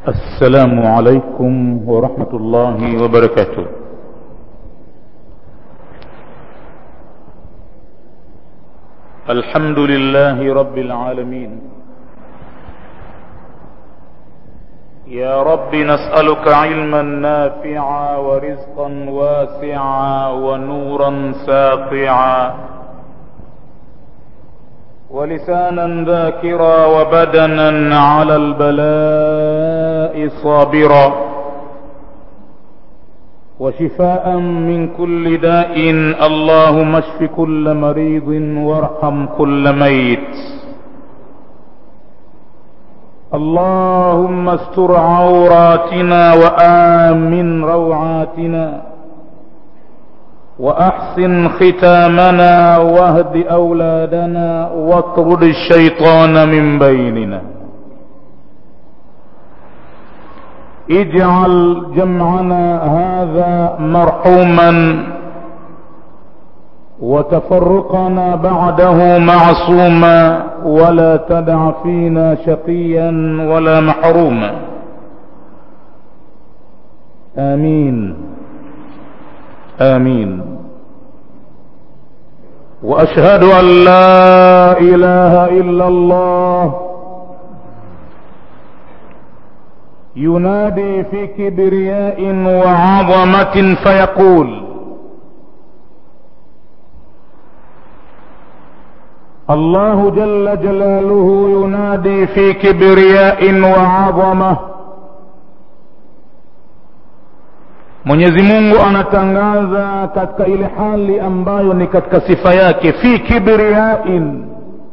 السلام عليكم ورحمة الله وبركاته الحمد لله رب العالمين يا رب نسألك علما نافعا ورزقا واسعا ونورا ساطعا ولسانا ذاكرا وبدنا على البلاء صابرا وشفاء من كل داء اللهم اشف كل مريض وارحم كل ميت اللهم استر عوراتنا وآمن روعاتنا وأحسن ختامنا واهد أولادنا واطرد الشيطان من بيننا اجعل جمعنا هذا مرحوما وتفرقنا بعده معصوما ولا تدع فينا شقيا ولا محروما آمين آمين وأشهد أن لا إله إلا الله ينادي في كبرياء وعظمة فيقول الله جل جلاله ينادي في كبرياء وعظمه Mwenyezi Mungu anatangaza katika ile hali ambayo ni katika sifa yake fi kibriyain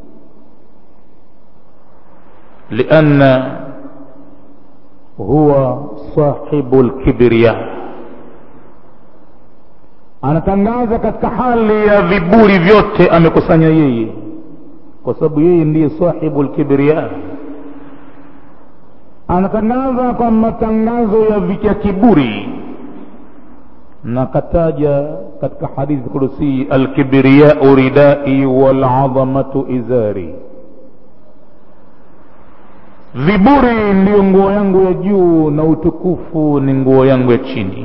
lianna huwa sahibu lkibriya anatangaza katika hali ya viburi vyote amekusanya yeye kwa sababu yeye ndiye sahibu lkibriya anatangaza kwa matangazo ya vya kiburi na kataja katika hadithi kudusi alkibriyau ridai walazamatu izari viburi ndiyo nguo yangu ya juu na utukufu ni nguo yangu ya chini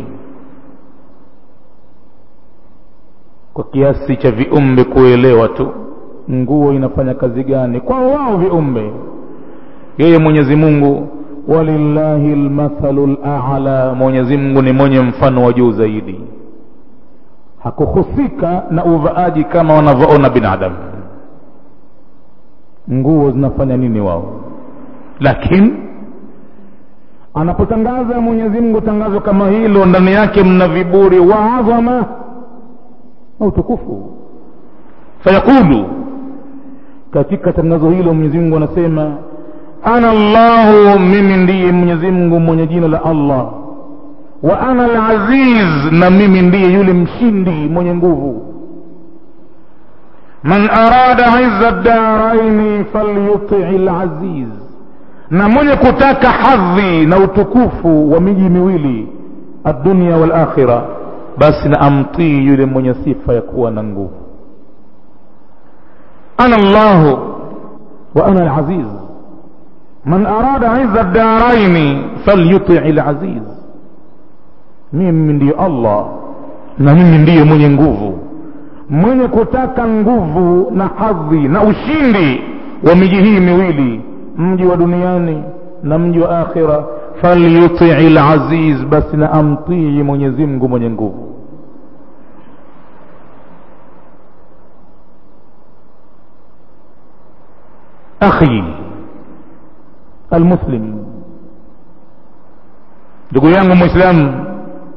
kwa kiasi cha viumbe kuelewa tu nguo inafanya kazi gani kwa wao viumbe yeye mwenyezi mungu walillahi lmathalu lala mwenyezi mungu ni mwenye mfano wa juu zaidi hakuhusika na uvaaji kama wanavyoona binadamu nguo zinafanya nini wao lakini anapotangaza mwenyezi mungu tangazo kama hilo ndani yake mna viburi wa adhama na utukufu fayaqulu katika tangazo hilo mwenyezi mungu anasema ana llahu mimi ndiye mwenyezi mungu mwenye jina la allah wa ana alaziz na mimi ndiye yule mshindi mwenye nguvu man arada izza daraini falyutii laziz na mwenye kutaka hadhi na utukufu wa miji miwili addunia walakhira basi na amtii yule mwenye sifa ya kuwa na nguvu ana llahu wa ana alaziz man arada izza daraini falyutii laziz mimi ndiye allah na mimi ndiye mwenye nguvu mwenye kutaka nguvu na hadhi na ushindi wa miji hii miwili mji wa duniani na mji wa akhira falyutii laziz basi na amtii mwenyezi mungu mwenye nguvu akhi almuslim ndugu yangu mwislamu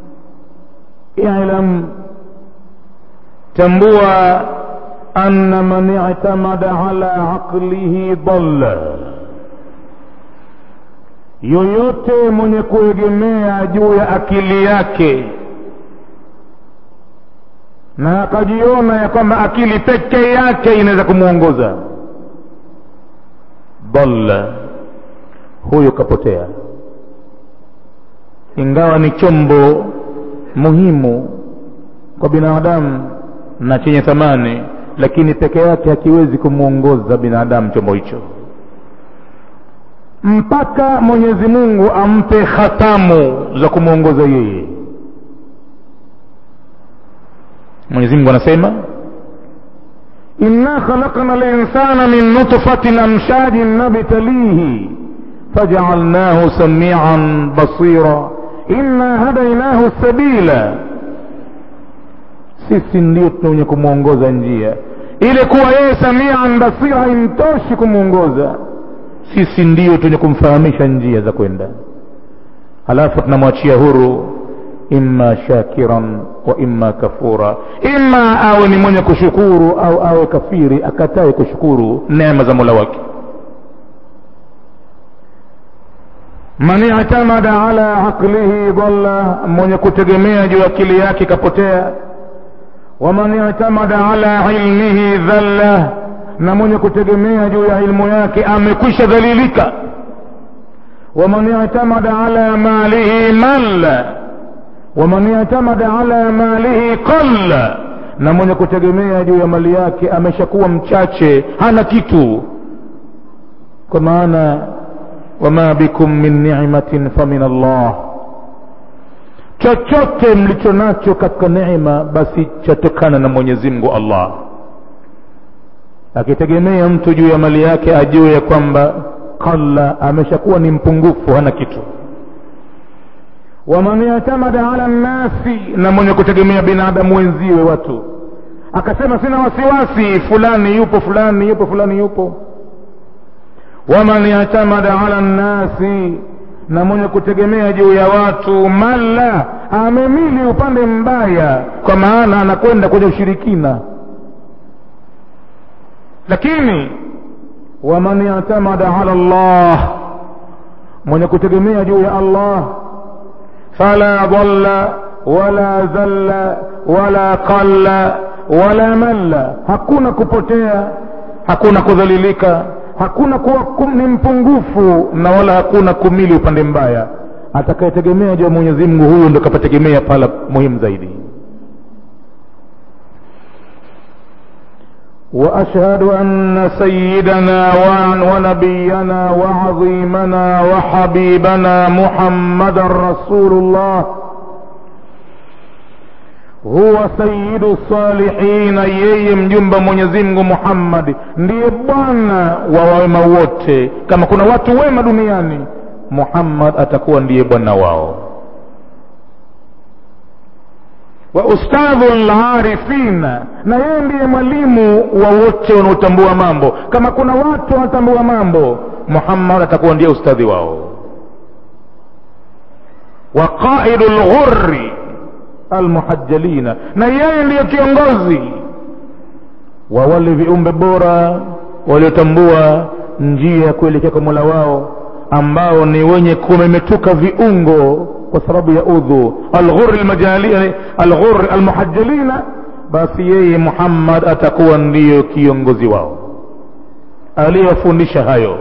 ilam tambua anna man i'tamada ala aqlihi dalla yoyote mwenye kuegemea juu ya akili yake na akajiona ya kwamba akili peke yake inaweza kumwongoza dalla huyo kapotea ingawa ni chombo muhimu kwa binadamu na chenye thamani lakini peke yake hakiwezi kumwongoza binadamu chombo hicho mpaka mwenyezi mungu ampe khatamu za kumwongoza yeye mwenyezi mungu anasema inna khalaqna linsana min nutfatin amshajin nabtalihi fajaalnahu samian basira inna hadainahu sabila sisi ndio tunenye kumwongoza njia ile kuwa yeye samian basira haimtoshi kumwongoza sisi ndio tunye kumfahamisha njia za kwenda halafu tunamwachia huru imma shakiran wa imma kafura imma awe ni mwenye kushukuru au awe kafiri akatae kushukuru neema za mola wake man itamada ala aqlihi dhalla mwenye kutegemea juu akili yake kapotea waman itamada ala ilmihi dhalla na mwenye kutegemea juu ya ilmu yake amekwisha dhalilika waman itamada ala malihi malla waman itamada ala malihi qalla na mwenye kutegemea juu ya mali yake ameshakuwa mchache hana kitu kwa maana wama bikum min ni'matin famin Allah chochote mlicho nacho katika neema basi chatokana na Mwenyezi Mungu Allah akitegemea mtu juu ya mali yake ajue ya kwamba qalla ameshakuwa ni mpungufu hana kitu waman yatamada ala nnasi na mwenye kutegemea binadamu wenziwe watu akasema sina wasiwasi fulani yupo fulani yupo fulani yupo waman yatamada ala nnasi na mwenye kutegemea juu ya watu malla amemili upande mbaya kwa maana anakwenda kwenye ushirikina lakini waman yatamada ala llah mwenye kutegemea juu ya allah fala dhalla wala dhalla wala qalla wala malla hakuna kupotea hakuna kudhalilika hakuna kuwa kum, ni mpungufu na wala hakuna kumili upande mbaya atakayetegemea juu ya mwenyezi mungu huyo ndo kapategemea pala muhimu zaidi واشهد ان سيدنا ونبينا وعظيمنا وحبيبنا محمدا رسول الله huwa sayidu salihina yeye mjumba mwenyezi mungu muhammadi ndiye bwana wa wema wote kama kuna watu wema duniani muhammad atakuwa ndiye bwana wao wa ustadhu larifina na yeye ndiye mwalimu wa wote wanaotambua mambo kama kuna watu wanatambua mambo muhammad atakuwa ndiye ustadhi wao wa qaidu lghurri almuhajjalina na yeye ndiyo kiongozi wa wale viumbe bora waliotambua njia ya kuelekea kwa mola wao ambao ni wenye kumemetuka viungo kwa sababu ya udhu alghur alghur almuhajjalina basi yeye muhammad atakuwa ndiyo kiongozi wao aliyewafundisha hayo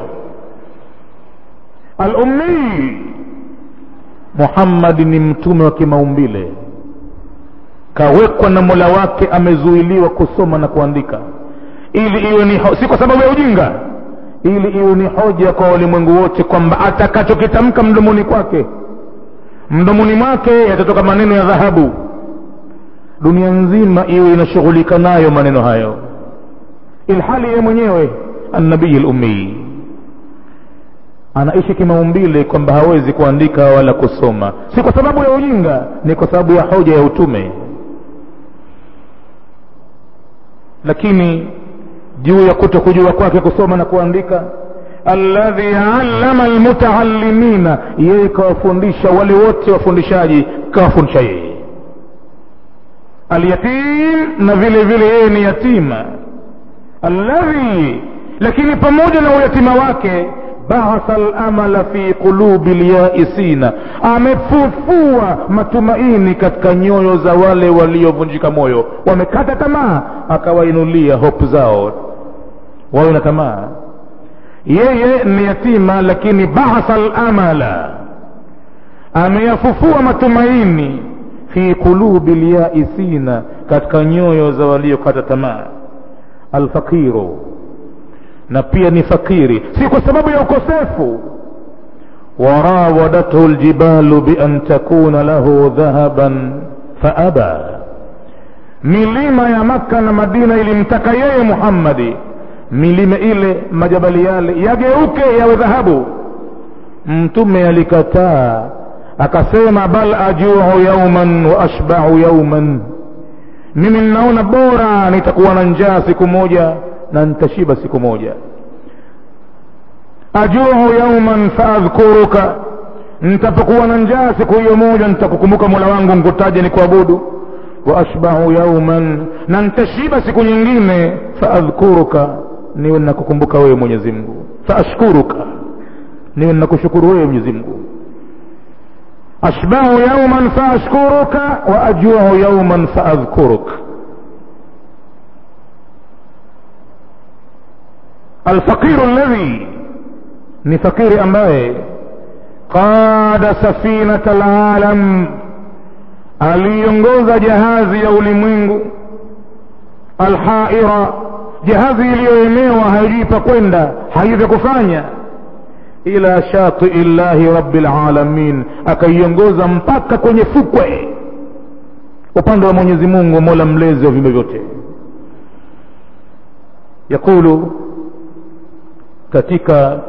alummii muhammadi ni mtume wa kimaumbile kawekwa na mola wake amezuiliwa kusoma na kuandika ili iwe ni ho- si kwa sababu ya ujinga ili iwe ni hoja kwa walimwengu wote kwamba atakachokitamka mdomoni kwake mdomoni mwake yatatoka maneno ya dhahabu dunia nzima iwe inashughulika nayo maneno hayo ilhali yeye mwenyewe annabii lummii anaishi kimaumbile kwamba hawezi kuandika wala kusoma si kwa sababu ya ujinga ni kwa sababu ya hoja ya utume lakini juu ya kuto kujua kwake kusoma na kuandika alladhi allama almutaallimina yeye kawafundisha wale wote wafundishaji kawafundisha yeye alyatim na vile vile yeye ni yatima alladhi lakini pamoja na uyatima wake baatha lamala fi qulubi lyaisina amefufua matumaini katika nyoyo za wale waliovunjika moyo wamekata tamaa akawainulia hopu zao wawe na tamaa yeye ni yatima lakini baatha lamala ameyafufua matumaini fi qulubi lyaisina katika nyoyo za waliokata tamaa alfaqiru na pia ni fakiri si kwa sababu ya ukosefu وراودته الجبال بأن تكون له ذهبا فأبى milima ya makka na madina ilimtaka yeye muhammadi milima ile majabali yale yageuke yawe dhahabu mtume alikataa akasema bal ajuu yauman wa ashbau yauman mimi ninaona bora nitakuwa na njaa siku moja na nitashiba siku moja ajuu yauman faadhkuruka nitapokuwa na njaa siku hiyo moja nitakukumbuka mola wangu nkutaje ni kuabudu wa ashbau yauman na nitashiba siku nyingine faadhkuruka niwe nakukumbuka wewe mwenyezi mungu faashkuruka niwe nakushukuru wewe mwenyezi mungu ashbahu yauman faashkuruka wa ajuu yauman faadhkuruk alfaqiru alladhi ni fakiri ambaye qada safinata alalam aliongoza jahazi ya ulimwengu alhaira jahazi iliyoemewa haijui pa kwenda haijui vya kufanya ila shatii llahi rabbil alamin akaiongoza mpaka kwenye fukwe upande wa mwenyezi mungu mola mlezi wa viumbe vyote yaqulu katika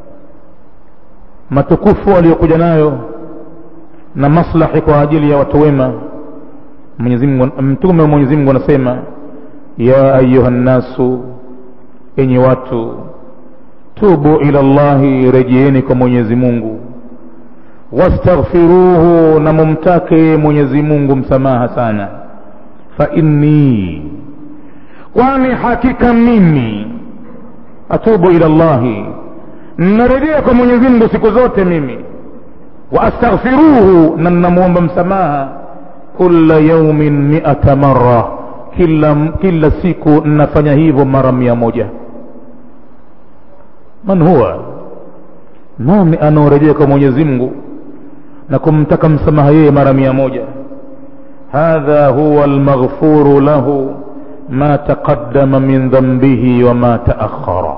matukufu aliyokuja nayo na maslahi kwa ajili ya watu wema mtume wa mwenyezi mungu anasema ya ayuha nnasu enyi watu tubu ila llahi rejeeni kwa mwenyezi mungu wastaghfiruhu na mumtake mwenyezi mungu msamaha sana fa inni kwani hakika mimi atubu ila llahi narejea kwa mwenyezi mungu siku zote mimi waastaghfiruhu na namwomba msamaha kula yaumin miata mara kila, kila siku nafanya hivyo mara mia moja man huwa nani anaorejea kwa mwenyezi mungu na kumtaka msamaha yeye mara mia moja hadha huwa almaghfuru lahu ma taqaddama min dhambihi wa ma taakhara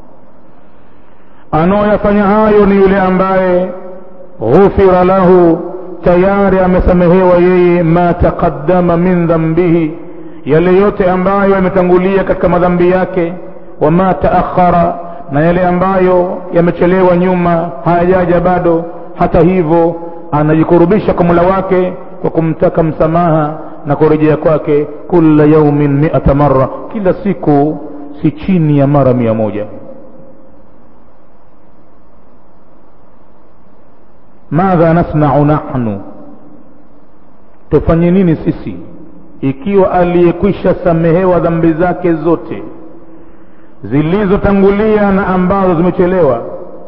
anaoyafanya hayo ni yule ambaye ghufira lahu tayari amesamehewa yeye ma taqaddama min dhambihi yale yote ambayo yametangulia katika madhambi yake wama taakhara na yale ambayo yamechelewa nyuma hayajaja bado hata hivyo anajikurubisha kwa mula wake kwa kumtaka msamaha na kurejea kwake kula yaumin miata mara kila siku si chini ya mara mia moja madha nasnau nahnu tufanye nini sisi ikiwa aliyekwisha samehewa dhambi zake zote zilizotangulia na ambazo zimechelewa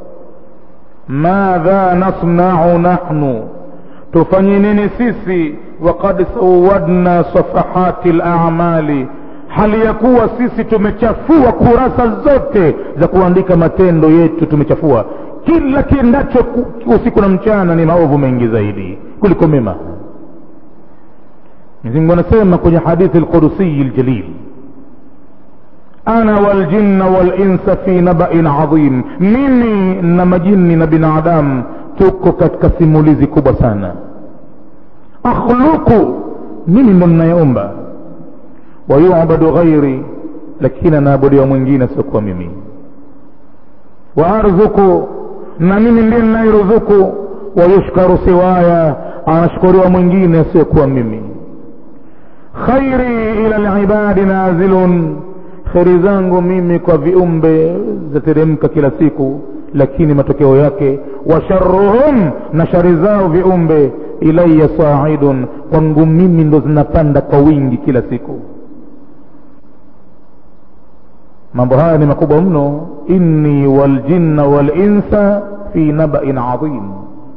madha nasnau nahnu tufanye nini sisi wakad sawadna safahati lamali hali ya kuwa sisi tumechafua kurasa zote za kuandika matendo yetu tumechafua kila kiendacho usiku na mchana ni maovu mengi zaidi kuliko mema mwenyezi anasema kwenye hadithi lqudusiyi ljalil ana waljinna walinsa fi nabain adhim mimi na majini na binadamu tuko katika simulizi kubwa sana akhluqu mimi ndo ninayeomba wayubadu ghairi lakini anaabudiwa mwingine asiokuwa mimi waarzuku na mimi ndiye ninayeruzuku wayushkaru siwaya anashukuriwa mwingine asiyokuwa mimi khairi ila libadi nazilun kheri zangu mimi kwa viumbe zateremka kila siku lakini matokeo yake washaruhum na shari zao viumbe ilaya saidun kwangu mimi ndo zinapanda kwa wingi kila siku mambo haya ni makubwa mno inni waljinna walinsa fi nabain adhim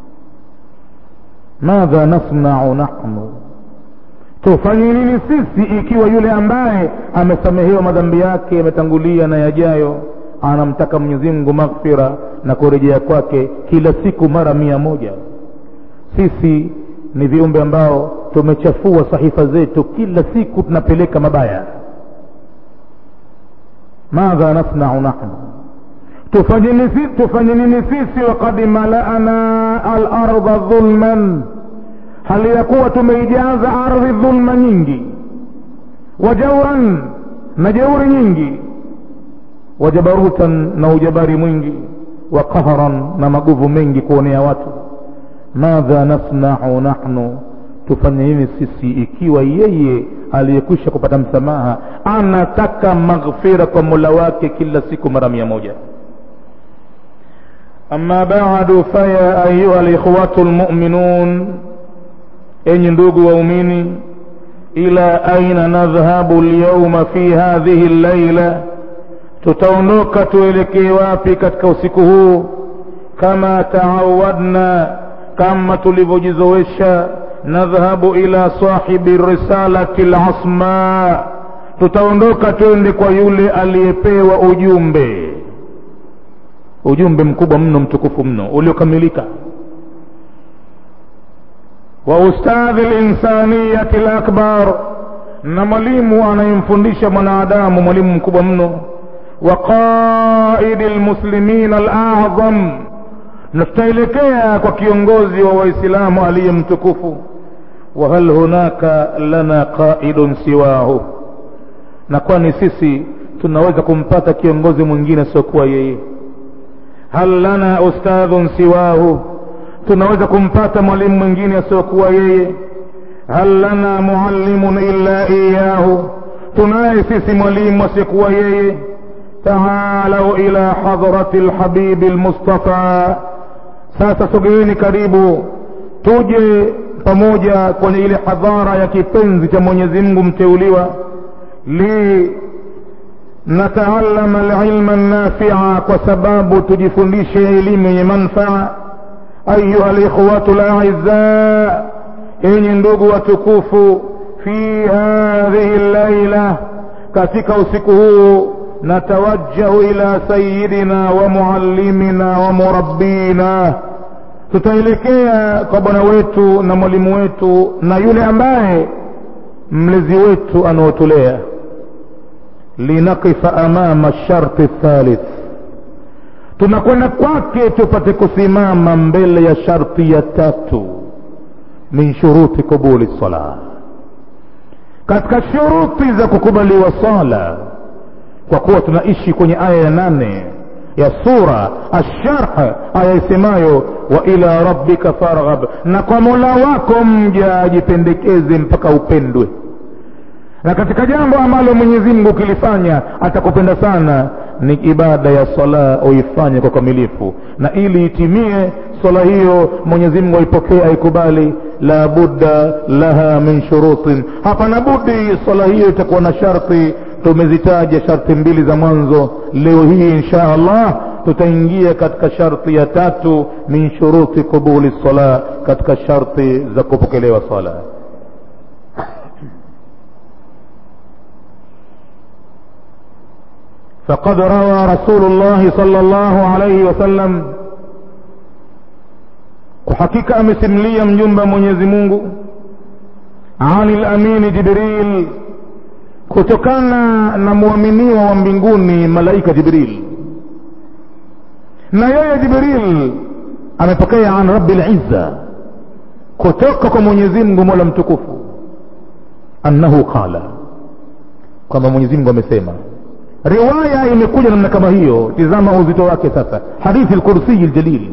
madha nasnau nahnu tufanye nini sisi ikiwa yule ambaye amesamehewa madhambi yake yametangulia na yajayo anamtaka mwenyezi mungu maghfira na kurejea kwake kila siku mara mia moja sisi ni viumbe ambao tumechafua sahifa zetu kila siku tunapeleka mabaya madha nasnau nahnu tufanye nini tufanye nini sisi wakad malana alarda dhulman hali ya kuwa tumeijaza ardhi dhulma nyingi wajauran na jeuri nyingi wajabarutan na ujabari mwingi wa qahran na maguvu mengi kuonea watu madha nasnau nahnu tufanye nini sisi ikiwa yeye aliyekwisha kupata msamaha anataka maghfira kwa mola wake kila siku mara mia moja ama badu faya ayuha likhwatu lmuminun enyi ndugu waumini ila aina nadhhabu lyauma fi hadhihi llaila tutaondoka tuelekee wapi katika usiku huu kama taawadna kama tulivyojizowesha nadhhabu ila sahibi risalati lasma tutaondoka twende kwa yule aliyepewa ujumbe ujumbe mkubwa mno mtukufu mno uliokamilika wa ustadhi linsaniyati lakbar na mwalimu anayemfundisha mwanadamu mwalimu mkubwa mno wa qaidi lmuslimina alazam na tutaelekea kwa kiongozi wa waislamu aliye mtukufu wa hal hunaka lana qaidun siwahu na kwani sisi tunaweza kumpata kiongozi mwingine siokuwa yeye hal lana ustadhun siwahu tunaweza kumpata mwalimu mwingine asiokuwa yeye hal lana muallimun illa iyahu tunaye sisi mwalimu asiyekuwa yeye taalau ila hadrati lhabibi lmustafa sasa sogeeni karibu tuje pamoja kwenye ile hadhara ya kipenzi cha mwenyezi mungu mteuliwa li nataalama alilma nafia kwa sababu tujifundishe elimu yenye manfaa ayuha likhwatu laizza enyi ndugu watukufu fi hadhihi llaila katika usiku huu natawajjahu ila sayidina wa muallimina wa murabbina tutaelekea kwa bwana wetu na mwalimu wetu na yule ambaye mlezi wetu anaotulea linakifa amama sharti thalith tunakwenda kwake tupate kusimama mbele ya sharti ya tatu min shuruti qubuli sala katika shuruti za kukubaliwa sala kwa kuwa tunaishi kwenye aya ya nane ya sura asharh aya isemayo wa ila rabbika farghab na kwa mola wako mja ajipendekeze mpaka upendwe na katika jambo ambalo mwenyezi mungu ukilifanya atakupenda sana ni ibada ya sala uifanye kwa ukamilifu na ili itimie swala hiyo mwenyezi mungu aipokee aikubali la budda laha min shurutin hapana budi swala hiyo itakuwa na sharti tumezitaja sharti mbili za mwanzo leo hii insha allah tutaingia katika sharti ya tatu min shuruti qubuli sala katika sharti za kupokelewa sala فقد روى رسول الله صلى الله عليه وسلم وحقيقة أمسمليا مجنب mwenyezi mungu عن الأمين جبريل kutokana na mwaminiwa wa mbinguni malaika jibril na yeye jibril amepokea an rabi lizza kutoka kwa mwenyezi mungu mola mtukufu annahu qala kwamba mwenyezi mungu amesema riwaya imekuja namna kama hiyo tizama uzito wake sasa hadithi lkursiyi ljalil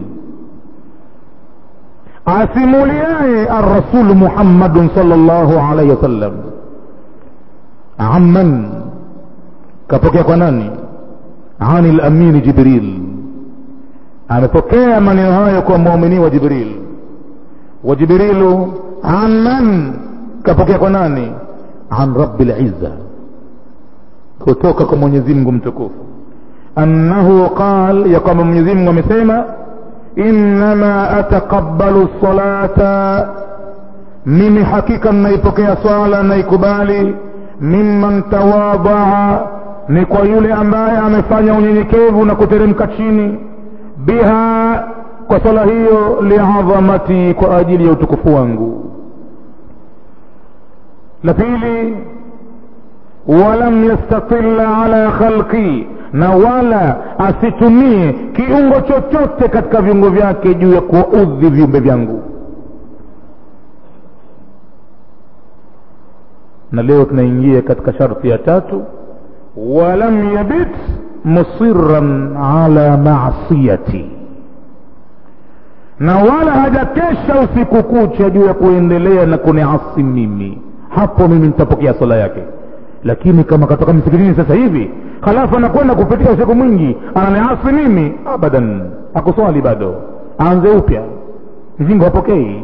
asimuliaye arrasulu muhammadun sal llahu alaihi wasallam amman kapokea kwa nani ani lamini jibril amepokea maneno hayo kwa muumini wa jibril wa jibrilu amman kapokea kwa nani an rabi lizza kutoka kwa mwenyezi mungu mtukufu annahu qal ya kwamba mwenyezi mungu amesema innama ataqabbalu salata mimi hakika naipokea swala naikubali mimman tawadaa ni kwa yule ambaye amefanya unyenyekevu na kuteremka chini biha kwa swala hiyo liadhamati kwa ajili ya utukufu wangu la pili walam yastatilla ala khalqi na wala asitumie kiungo chochote katika viungo vyake juu ya kuwaudhi viumbe vyangu na leo tunaingia katika sharti ya tatu walam yabit musiran ala masiyati na wala hajakesha usiku kucha juu ya kuendelea na kuniasi mimi hapo mimi nitapokea swala yake lakini kama katoka msikitini sasa hivi halafu anakwenda kupitia usiku mwingi ananiasi mimi abadan akuswali bado aanze upya mzingo hapokei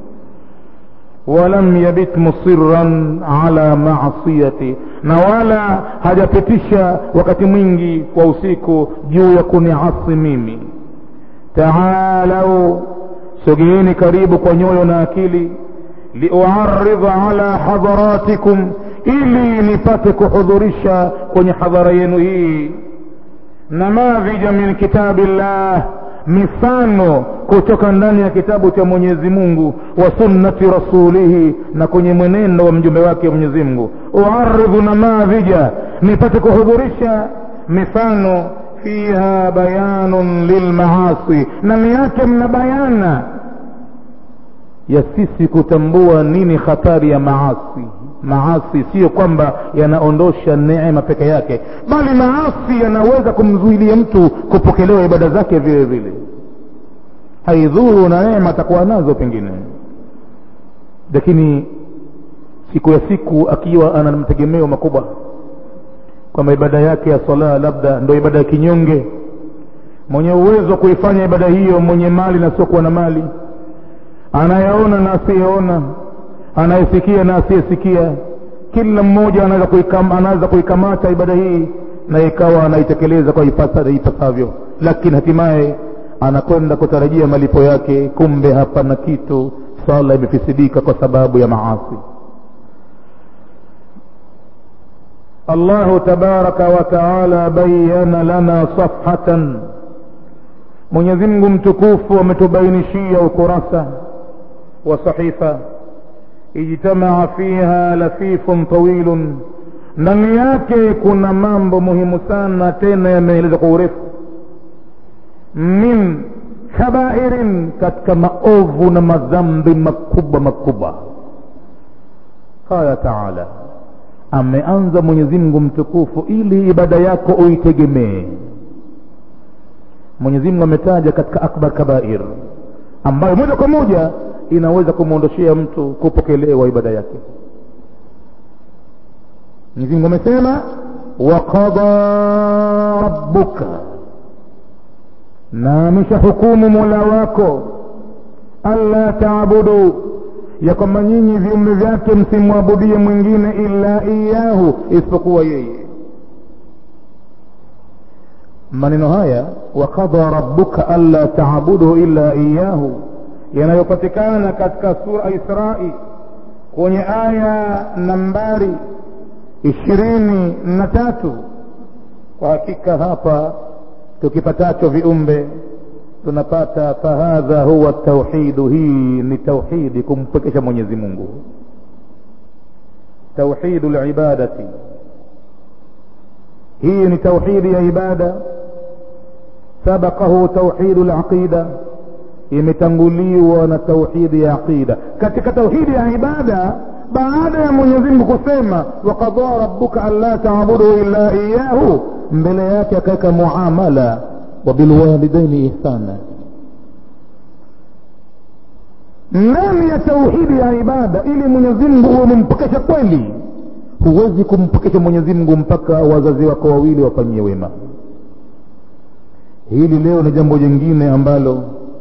walam yabit musiran ala masiyati na wala hajapitisha wakati mwingi kwa usiku juu ya kuniasi mimi taalau sogeeni karibu kwa nyoyo na akili liuaridha ala hadharatikum ili nipate kuhudhurisha kwenye hadhara yenu hii namadhija min kitabillah mifano kutoka ndani ya kitabu cha mwenyezi mungu wa sunnati rasulihi na kwenye mwenendo wa mjumbe wake mwenyezi mungu uaridhu namadhija nipate kuhudhurisha mifano fiha bayanun lilmaasi ndani yake mna bayana ya sisi kutambua nini hatari ya maasi maasi siyo kwamba yanaondosha neema peke yake bali maasi yanaweza kumzuilia mtu kupokelewa ibada zake vile vile haidhuru na neema atakuwa nazo pengine lakini siku ya siku akiwa ana mategemeo makubwa kwamba ibada yake ya sala labda ndo ibada ya kinyonge mwenye uwezo wa kuifanya ibada hiyo mwenye mali na siokuwa na mali anayeona na asiyeona anayesikia na asiyesikia kila mmoja anaweza kuikam, anaweza kuikamata ibada hii na ikawa anaitekeleza kwa ipasavyo lakini hatimaye anakwenda kutarajia malipo yake kumbe hapana kitu sala imefisidika kwa sababu ya maasi allahu tabaraka wataala bayana lana safhatan mwenyezimngu mtukufu ametubainishia ukurasa wa sahifa ijtamaa fiha lafifun tawilun ndani yake kuna mambo muhimu sana tena yameelezwa kwa urefu min kabairin katika maovu na madhambi makubwa makubwa qala taala ameanza mwenyezi mungu mtukufu ili ibada yako uitegemee mwenyezi mungu ametaja katika akbar kabair ambayo moja kwa moja inaweza kumwondoshea mtu kupokelewa ibada yake mwenyezi mungu amesema waqada rabbuka na ameshahukumu mola wako alla taabudu ya kwamba nyinyi viumbe vyake msimwabudie mwingine illa iyahu isipokuwa yeye maneno haya wakadha rabbuka alla taabudu illa iyahu yanayopatikana katika sura israi kwenye aya nambari ishirini na tatu kwa hakika hapa tukipatacho viumbe tunapata fahadha huwa tauhidu hii ni tauhidi kumpwekesha mwenyezi mungu tauhidu libadati hii ni tauhidi ya ibada sabaqahu tauhidu laqida imetanguliwa na tauhidi ya aqida katika tauhidi ya ibada baada ya mwenyezi mungu kusema wakadhaa rabbuka anla taabudu illa iyahu mbele yake akaweka muamala wa bilwalidaini ihsana ndani ya tauhidi ya ibada ili mwenyezi mungu uwe umempokesha kweli huwezi kumpokesha mwenyezi mungu mpaka wazazi wako wawili wafanyie wema hili leo ni jambo jingine ambalo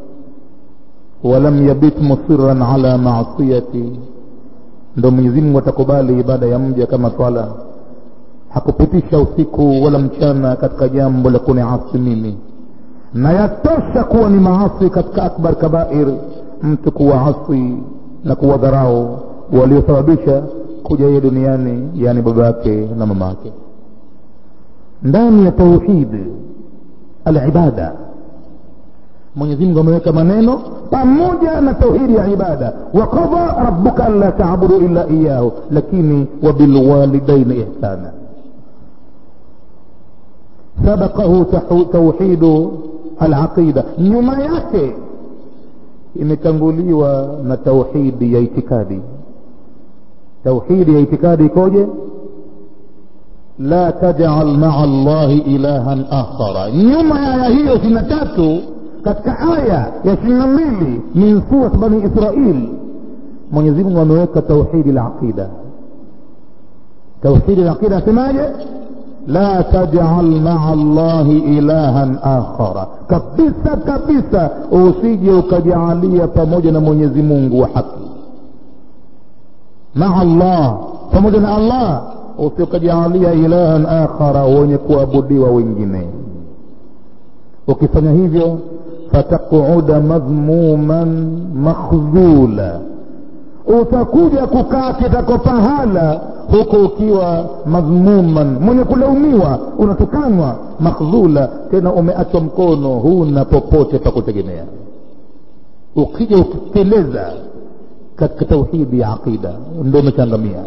walam yabit musiran ala maasiyati ndo mwenyezi mungu atakubali ibada ya mja kama swala hakupitisha usiku wala mchana katika jambo la kuniasi mimi na yatosha kuwa ni maasi katika akbar kabair mtu kuwaasi na kuwadharau waliosababisha kuja yeye duniani yaani baba yake na mama yake ndani ya tauhid alibada mwenyezi mungu ameweka maneno pamoja na tauhidi ya ibada wakadha rabbuka anla taabudu illa iyahu lakini wabilwalidaini ihsana sabaqahu tauhidu alaqida nyuma yake imetanguliwa na tauhidi ya itikadi tauhidi ya itikadi ikoje la tajal maa llahi ilahan akhara nyuma ya aya hiyo ishirini na tatu katika aya ya ishirini na mbili min surat bani israil mwenyezi mungu ameweka tauhidi la aqida tauhidi la aqida asemaje la tajal maa llahi ilahan akhara kabisa kabisa usije ukajaalia pamoja na mwenyezi mungu wa haki maa llah pamoja na allah usikajaalia ilahan akhara wenye kuabudiwa wengine ukifanya hivyo fataquda madhmuman makhdhula utakuja kukaa kitako pahala huko ukiwa madhmuman mwenye kulaumiwa unatukanwa makhdhula tena umeachwa mkono huna popote pa kutegemea ukija ukiteleza katika tauhidi ya aqida ndo umechangamia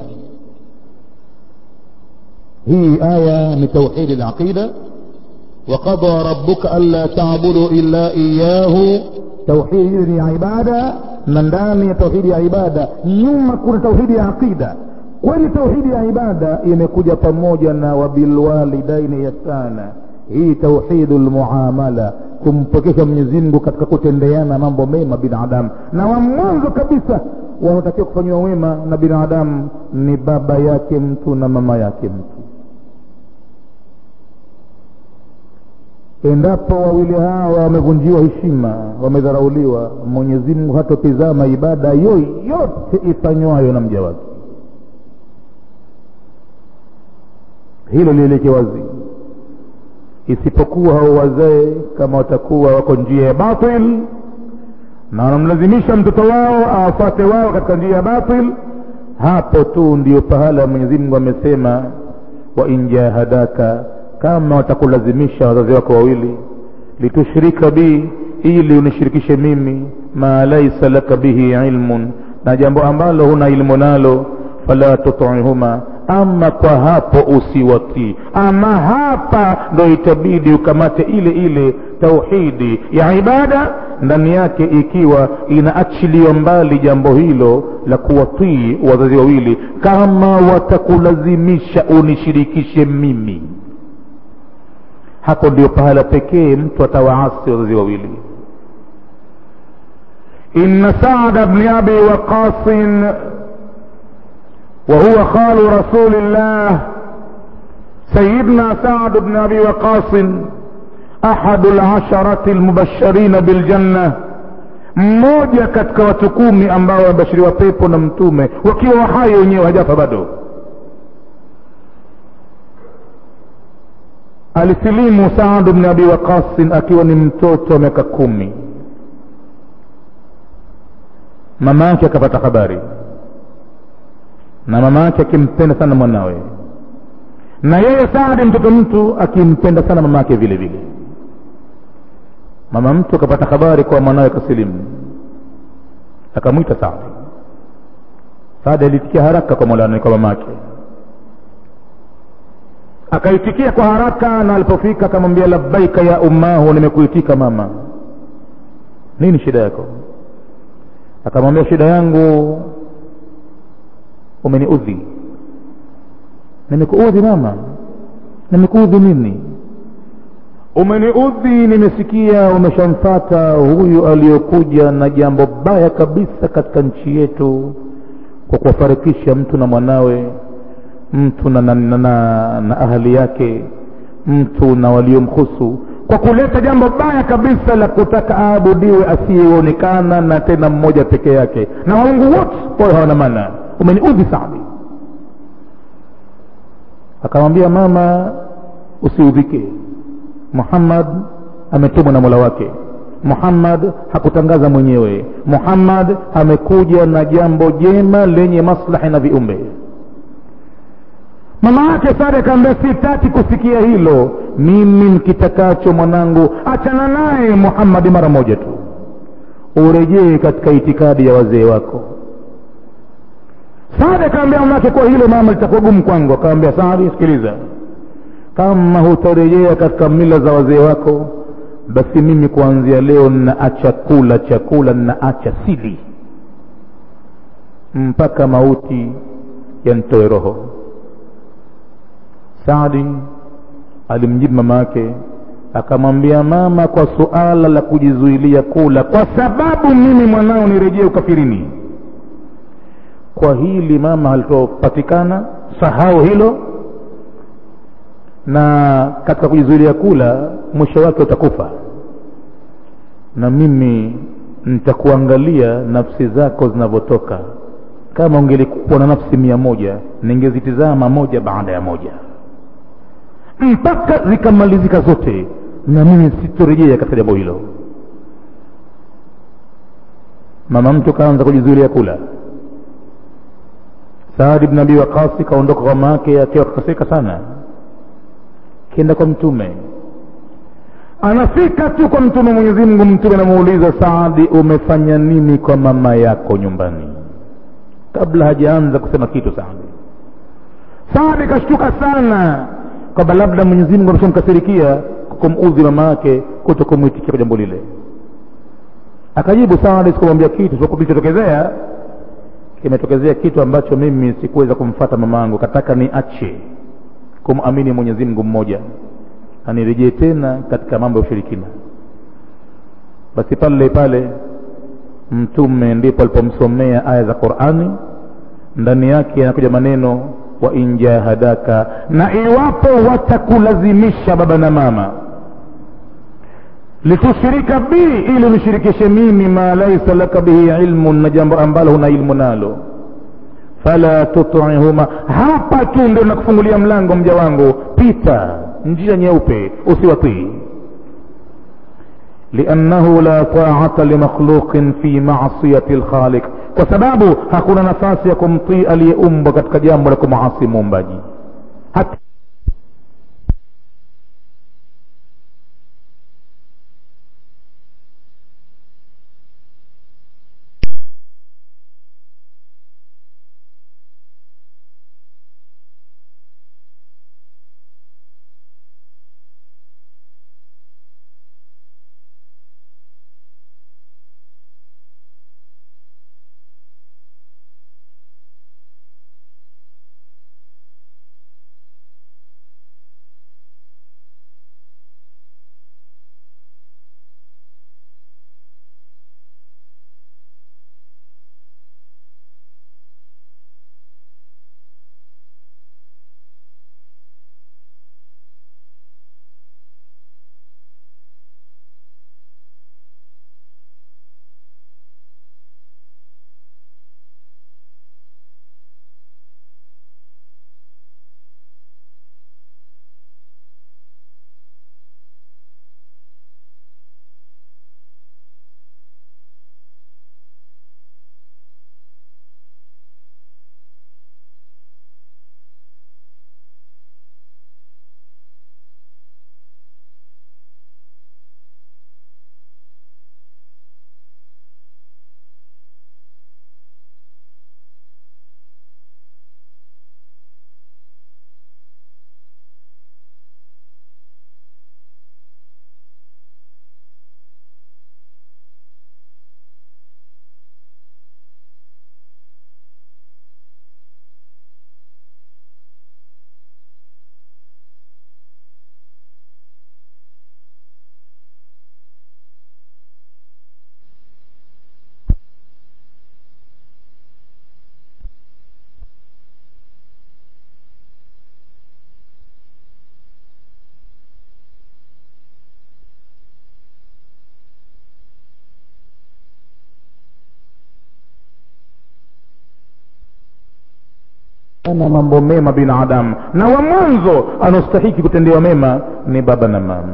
hii aya ni tauhidi laqida وقضى ربك ألا تعبدوا إلا إياه توحيد ni ibada na ndani ya tauhidi ya ibada nyuma kuna tauhidi ya aqida kwani tauhidi ya ibada imekuja pamoja na wabilwalidaini ihsana hii tauhidu lmuamala kumpokesha mwenyezi mungu katika kutendeana mambo mema binadamu na wa mwanzo kabisa wanaotakiwa kufanyiwa wema na binadamu ni baba yake mtu na mama yake mtu endapo wawili hawa wamevunjiwa heshima wamedharauliwa mwenyezi mungu hatotizama ibada yoyote ifanywayo na mja wake hilo lieleke wazi isipokuwa hao wazee kama watakuwa wako njia ya batil na wanamlazimisha mtoto wao awafate wao katika njia ya batil hapo tu ndio pahala mwenyezi mungu amesema wa in jahadaka kama watakulazimisha wazazi wako wawili litushrika bi ili unishirikishe mimi ma laisa laka bihi ilmun na jambo ambalo huna ilmu nalo fala tutihuma ama kwa hapo usiwatii ama hapa ndo itabidi ukamate ile ile tauhidi ya ibada ndani yake ikiwa inaachiliwa mbali jambo hilo la kuwatii wazazi wawili kama watakulazimisha unishirikishe mimi hapo ndio pahala pekee mtu atawaasi wazazi wawili inna saada bni abi waqasin وهو خال رسول الله سيدنا سعد بن ابي وقاص احد العشرة المبشرين بالجنة mmoja katika watu kumi ambao wamebashiriwa pepo na mtume wakiwa wahai wenyewe hajafa bado alisilimu saadu bni abi waqasin akiwa ni mtoto wa miaka kumi mama yake akapata habari na mama yake akimpenda sana mwanawe na yeye saadi mtoto mtu akimpenda sana mama yake vile vile mama mtu akapata habari kwa mwanawe kasilimu akamwita saadi saadi alitikia haraka kwa molani kwa mama yake akaitikia kwa haraka na alipofika akamwambia labbaika ya ummahu nimekuitika mama nini shida yako akamwambia shida yangu umeniudhi nimekuudhi mama nimekuudhi nini umeniudhi nimesikia umeshamfata huyu aliyokuja na jambo baya kabisa katika nchi yetu kwa kuwafarikisha mtu na mwanawe mtu na, na, na, na, na ahali yake mtu na waliomhusu kwa kuleta jambo baya kabisa la kutaka aabudiwe asiyeonekana na tena mmoja peke yake na waungu wote wawe hawana maana umeniudhi sadi akamwambia mama usiudhike muhammad ametumwa na mola wake muhammad hakutangaza mwenyewe muhammad amekuja na jambo jema lenye maslahi na viumbe mama yake sare akaambia sitaki kusikia hilo mimi nkitakacho mwanangu achana naye muhammadi mara moja tu urejee katika itikadi ya wazee wako saadi akaambia mamake kwa hilo mama litakuwa gumu kwangu akaambia saadi sikiliza kama hutarejea katika mila za wazee wako basi mimi kuanzia leo ninaacha kula chakula ninaacha sili mpaka mauti yantoe roho saadi alimjibu mama yake akamwambia mama kwa suala la kujizuilia kula kwa sababu mimi mwanao nirejee ukafirini kwa hili mama halitopatikana sahau hilo na katika kujizuilia kula mwisho wake utakufa na mimi nitakuangalia nafsi zako zinavyotoka kama ungelikuwa na nafsi mia moja ningezitizama moja baada ya moja mpaka zikamalizika zote na mimi sitorejea katika jambo hilo mama mtu kaanza kujizuilia kula saadi bn abi waqasi kaondoka kwa mama yake akiwa kakasirika sana kenda kwa mtume anafika tu kwa mtume mwenyezi mungu mtume anamuuliza saadi umefanya nini kwa mama yako nyumbani kabla hajaanza kusema kitu saadi saadi kashtuka sana kwamba labda mwenyezi mungu ameshamkasirikia kumudhi mama yake kuto kumwitikia kwa jambo lile akajibu saadi sikumwambia kitu kilichotokezea kimetokezea kitu ambacho mimi sikuweza kumfata mama yangu kataka niache kumamini mwenyezi mungu mmoja anirejee tena katika mambo ya ushirikina basi pale pale mtume ndipo alipomsomea aya za qurani ndani yake yanakuja maneno wa in jahadaka na iwapo watakulazimisha baba na mama litushrika bi ili unishirikishe mimi ma laisa laka bihi ilmun na jambo ambalo huna ilmu nalo fala tutihuma hapa tu ndio nakufungulia mlango mja wangu pita njia nyeupe usiwatii liannahu la taata limakhluqin fi masiyati lkhaliq kwa sababu hakuna nafasi ya kumtii aliyeumbwa katika jambo la kumasi muumbaji hata ana mambo mema binadamu na wa mwanzo anaostahiki kutendewa mema ni baba na mama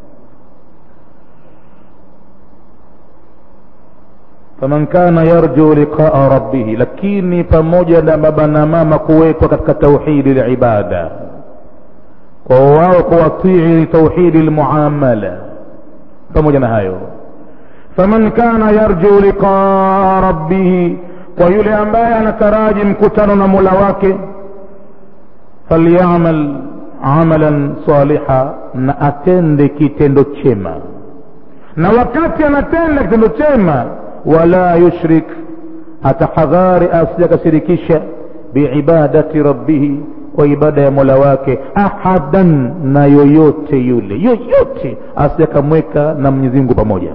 faman kana yarju liqaa rabbihi lakini pamoja na baba na mama kuwekwa katika tauhidi libada kwa wao kuwatii tauhidi lmuamala pamoja na hayo faman kana yarju liqaa rabbihi kwa yule ambaye anataraji mkutano na mola wake falyamal amalan saliha na atende kitendo chema na wakati anatenda kitendo chema wala yushrik atahadhari asijakashirikisha biibadati rabbihi kwa ibada ya mola wake ahadan na yoyote yule yoyote asijakamweka na mwenyezi mungu pamoja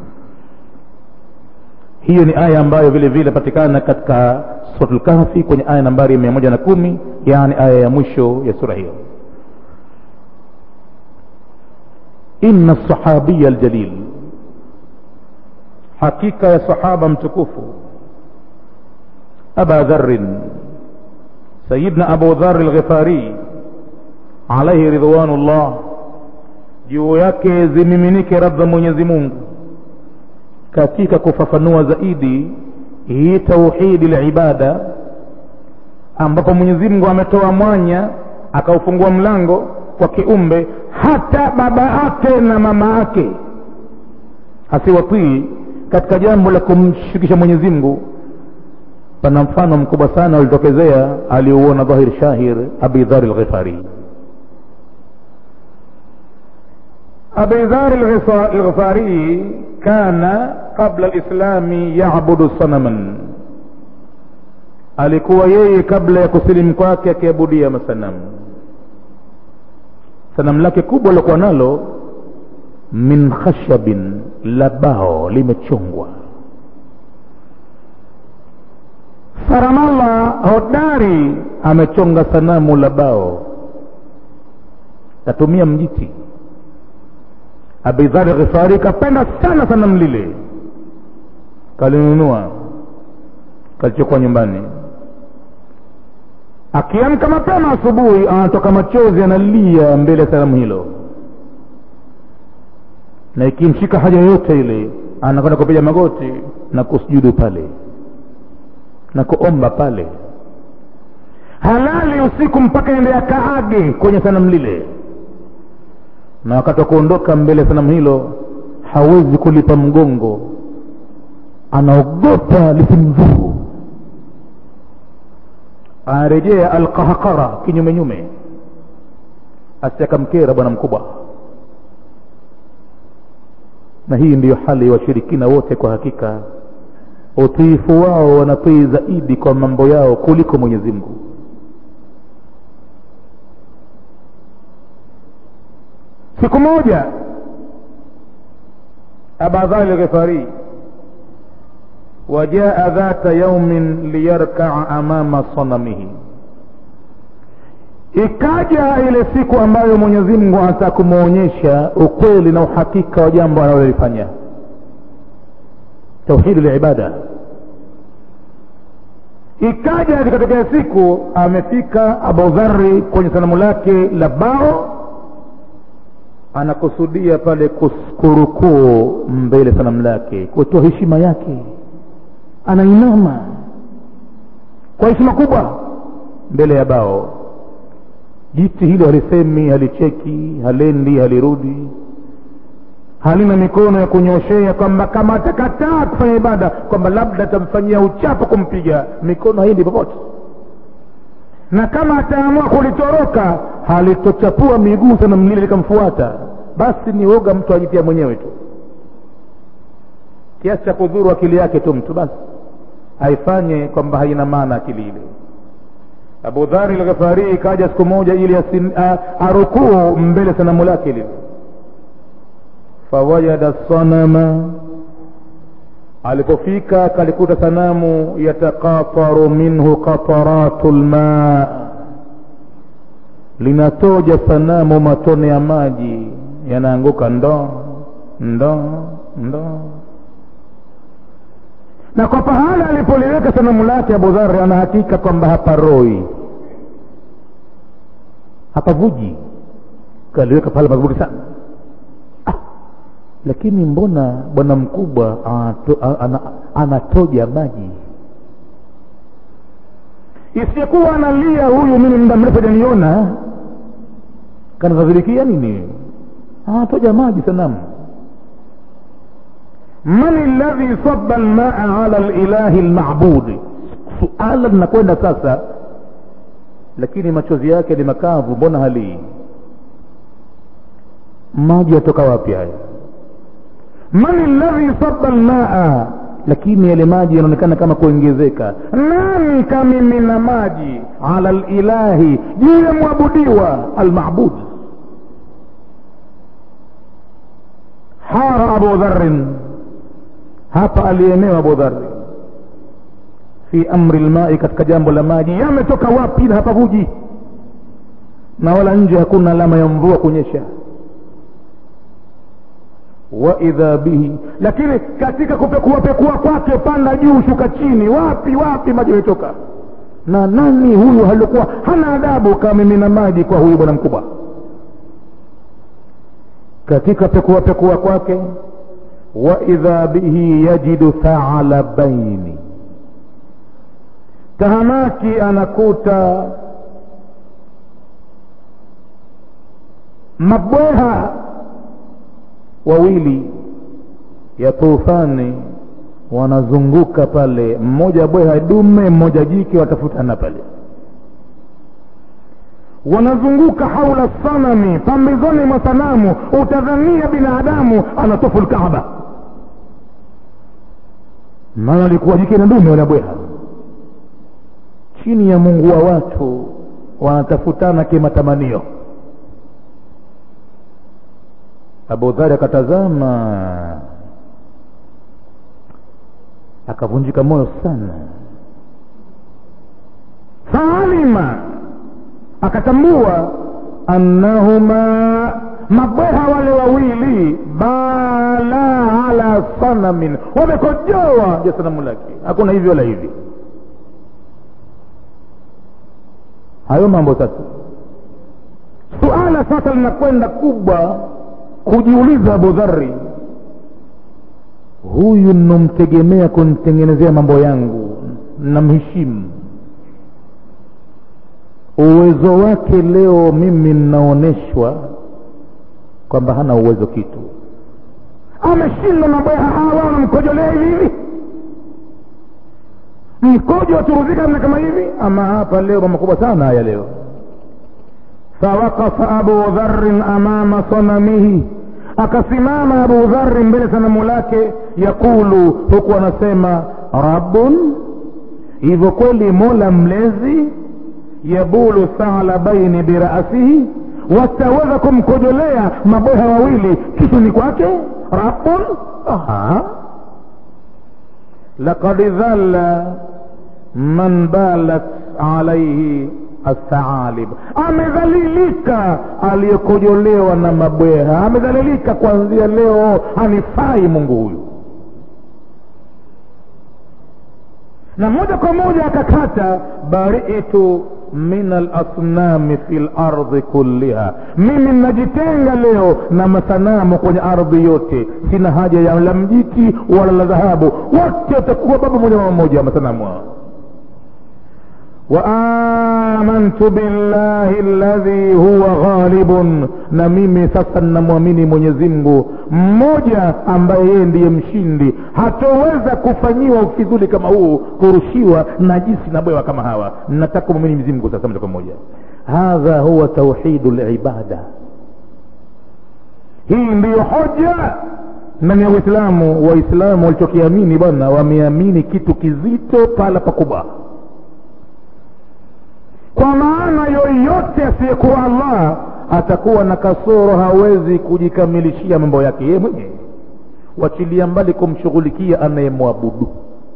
hiyo ni aya ambayo vile vile patikana katika suratul kahfi kwenye aya nambari mia moja na kumi yaani aya ya mwisho ya sura hiyo inna sahabiya aljalil hakika ya sahaba mtukufu aba dharin sayidna abu dhar lghifari alaihi ridwanullah juu yake zimiminike radha mwenyezi mungu katika kufafanua zaidi hii tauhidi libada ambapo mwenyezi mungu ametoa mwanya akaufungua mlango kwa kiumbe hata baba yake na mama yake asiwatii katika jambo la kumshirikisha mwenyezi mungu pana mfano mkubwa sana ulitokezea aliuona dhahir shahir abi dhari lghifari abi dhari lghifari kana qabla lislami yabudu sanaman alikuwa yeye kabla ya kusilimu kwake akiabudia masanamu sanamu lake kubwa lilokuwa nalo min khashabin la bao limechongwa saramallah hodari amechonga sanamu la bao katumia mjiti abidhari ghifari kapenda sana sanamu lile kalinunua kalichukua nyumbani akiamka mapema asubuhi anatoka machozi analia mbele ya sanamu hilo na ikimshika haja yoyote ile anakwenda kupiga magoti na kusujudu pale na kuomba pale halali usiku mpaka ende akaage kwenye sanamu lile na wakati wa kuondoka mbele ya sanamu hilo hawezi kulipa mgongo anaogopa lisimdhuru anarejea alqahaqara kinyumenyume asiakamkera bwana mkubwa na hii ndiyo hali ya washirikina wote kwa hakika utiifu wao wanatii zaidi kwa mambo yao kuliko mwenyezi mungu siku moja abadhali lghifari wajaa dhata yaumin liyarkaa amama sanamihi ikaja ile siku ambayo mwenyezi mungu anataka kumwonyesha ukweli na uhakika wa jambo analolifanya tauhidi libada ikaja ikatokea siku amefika abudhari kwenye sanamu lake la bao anakusudia pale kurukuu mbele sanamu lake kutoa heshima yake anainama kwa heshima kubwa mbele ya bao jiti hilo halisemi halicheki halendi halirudi halina mikono ya kunyoshea kwamba kama atakataa kufanya ibada kwamba labda atamfanyia uchapo kumpiga mikono haiendi popote na kama ataamua kulitoroka halitochapua miguu sana mlile likamfuata basi ni woga mtu ajitia mwenyewe tu kiasi cha kudhuru akili yake tu mtu basi haifanye kwamba haina maana akili ile abu dhari lghafari ikaja siku moja ili arukuu mbele sanamu lake lile fawajada sanama alipofika kalikuta sanamu yatakataru minhu qataratu lma linatoja sanamu matone ya maji yanaanguka ndoo ndoo ndoo na kwa pahala alipoliweka sanamu lake abu dhari ana hakika kwamba haparoi hapavuji kaliweka pahala pazuri sana ah, lakini mbona bwana mkubwa anato, ana, anatoja maji isiyekuwa analia huyu mimi muda mrefu ajaniona kanadhadhirikia nini anatoja maji sanamu man ladhi saba lmaa ala lilahi lmabudi suala linakwenda sasa lakini machozi yake ni makavu mbona halii maji yatoka wapi haya man ladhi saba lmaa lakini yale maji yanaonekana kama kuongezeka nani kamimina maji ala lilahi juu ya mwabudiwa almabud hara abu dharin hapa aliemewa abu dhari fi amri lmai katika jambo la maji yametoka wapi na hapavuji na wala nje hakuna alama ya mvua kunyesha waidha bihi lakini katika kupekuapekua kwake panda juu shuka chini wapi wapi maji yametoka na nani huyu alikuwa hana adabu kamimina maji kwa huyu bwana mkubwa katika pekuapekua kwake waidha bihi yajidu thalabaini tahamaki anakuta mabweha wawili ya tufani wanazunguka pale mmoja bweha dume mmoja jike watafutana pale wanazunguka haula sanami pambizoni mwa sanamu utadhania binadamu anatufu lkaaba maana alikuwa jike na dume wala bweha chini ya mungu wa watu wanatafutana kimatamanio abu dhari akatazama akavunjika moyo sana faalima akatambua annahuma mabweha wale wawili bala ala sanamin wamekojoa ja sanamu lake hakuna hivi wala hivi hayo mambo sasa suala sasa linakwenda kubwa kujiuliza abu dhari huyu nomtegemea kunitengenezea mambo yangu namheshimu uwezo wake leo mimi ninaonyeshwa kwamba hana uwezo kitu ameshindwa na bweha hawa wanamkojolea hivi hivi mkojo waturuzika namna kama hivi ama hapa leo mambo makubwa sana haya leo fawaqafa abu dharin amama sanamihi akasimama abu dhari mbele sanamu lake yakulu huku anasema rabbun hivyo kweli mola mlezi yabulu thalabaini birasihi wataweza kumkojolea maboha wawili kichwani kwake rabbun aha laqad dhalla man balat alaihi athaalib amedhalilika aliyekojolewa na mabweha amedhalilika kuanzia leo hanifai mungu huyu na moja kwa moja akakata baritu min alasnami fi lardhi kulliha mimi najitenga leo na masanamu kwenye ardhi yote sina haja ya la mjiti wala la dhahabu wote watakuwa baba moja mama moja masanamu hao وآمنت بالله الذي هو غالب na mimi sasa ninamwamini mwenyezi mungu mmoja ambaye yeye ndiye mshindi hatoweza kufanyiwa ufidhuli kama huu kurushiwa najisi na bwewa kama hawa nataka kumwamini mwenyezi mungu sasa moja kwa moja hadha huwa tauhidu libada hii ndiyo hoja ndani ya uislamu waislamu walichokiamini bwana wameamini kitu kizito pala pakubwa kwa maana yoyote asiyekuwa allah atakuwa na kasoro hawezi kujikamilishia mambo yake yeye mwenyewe wachilia mbali kumshughulikia anayemwabudu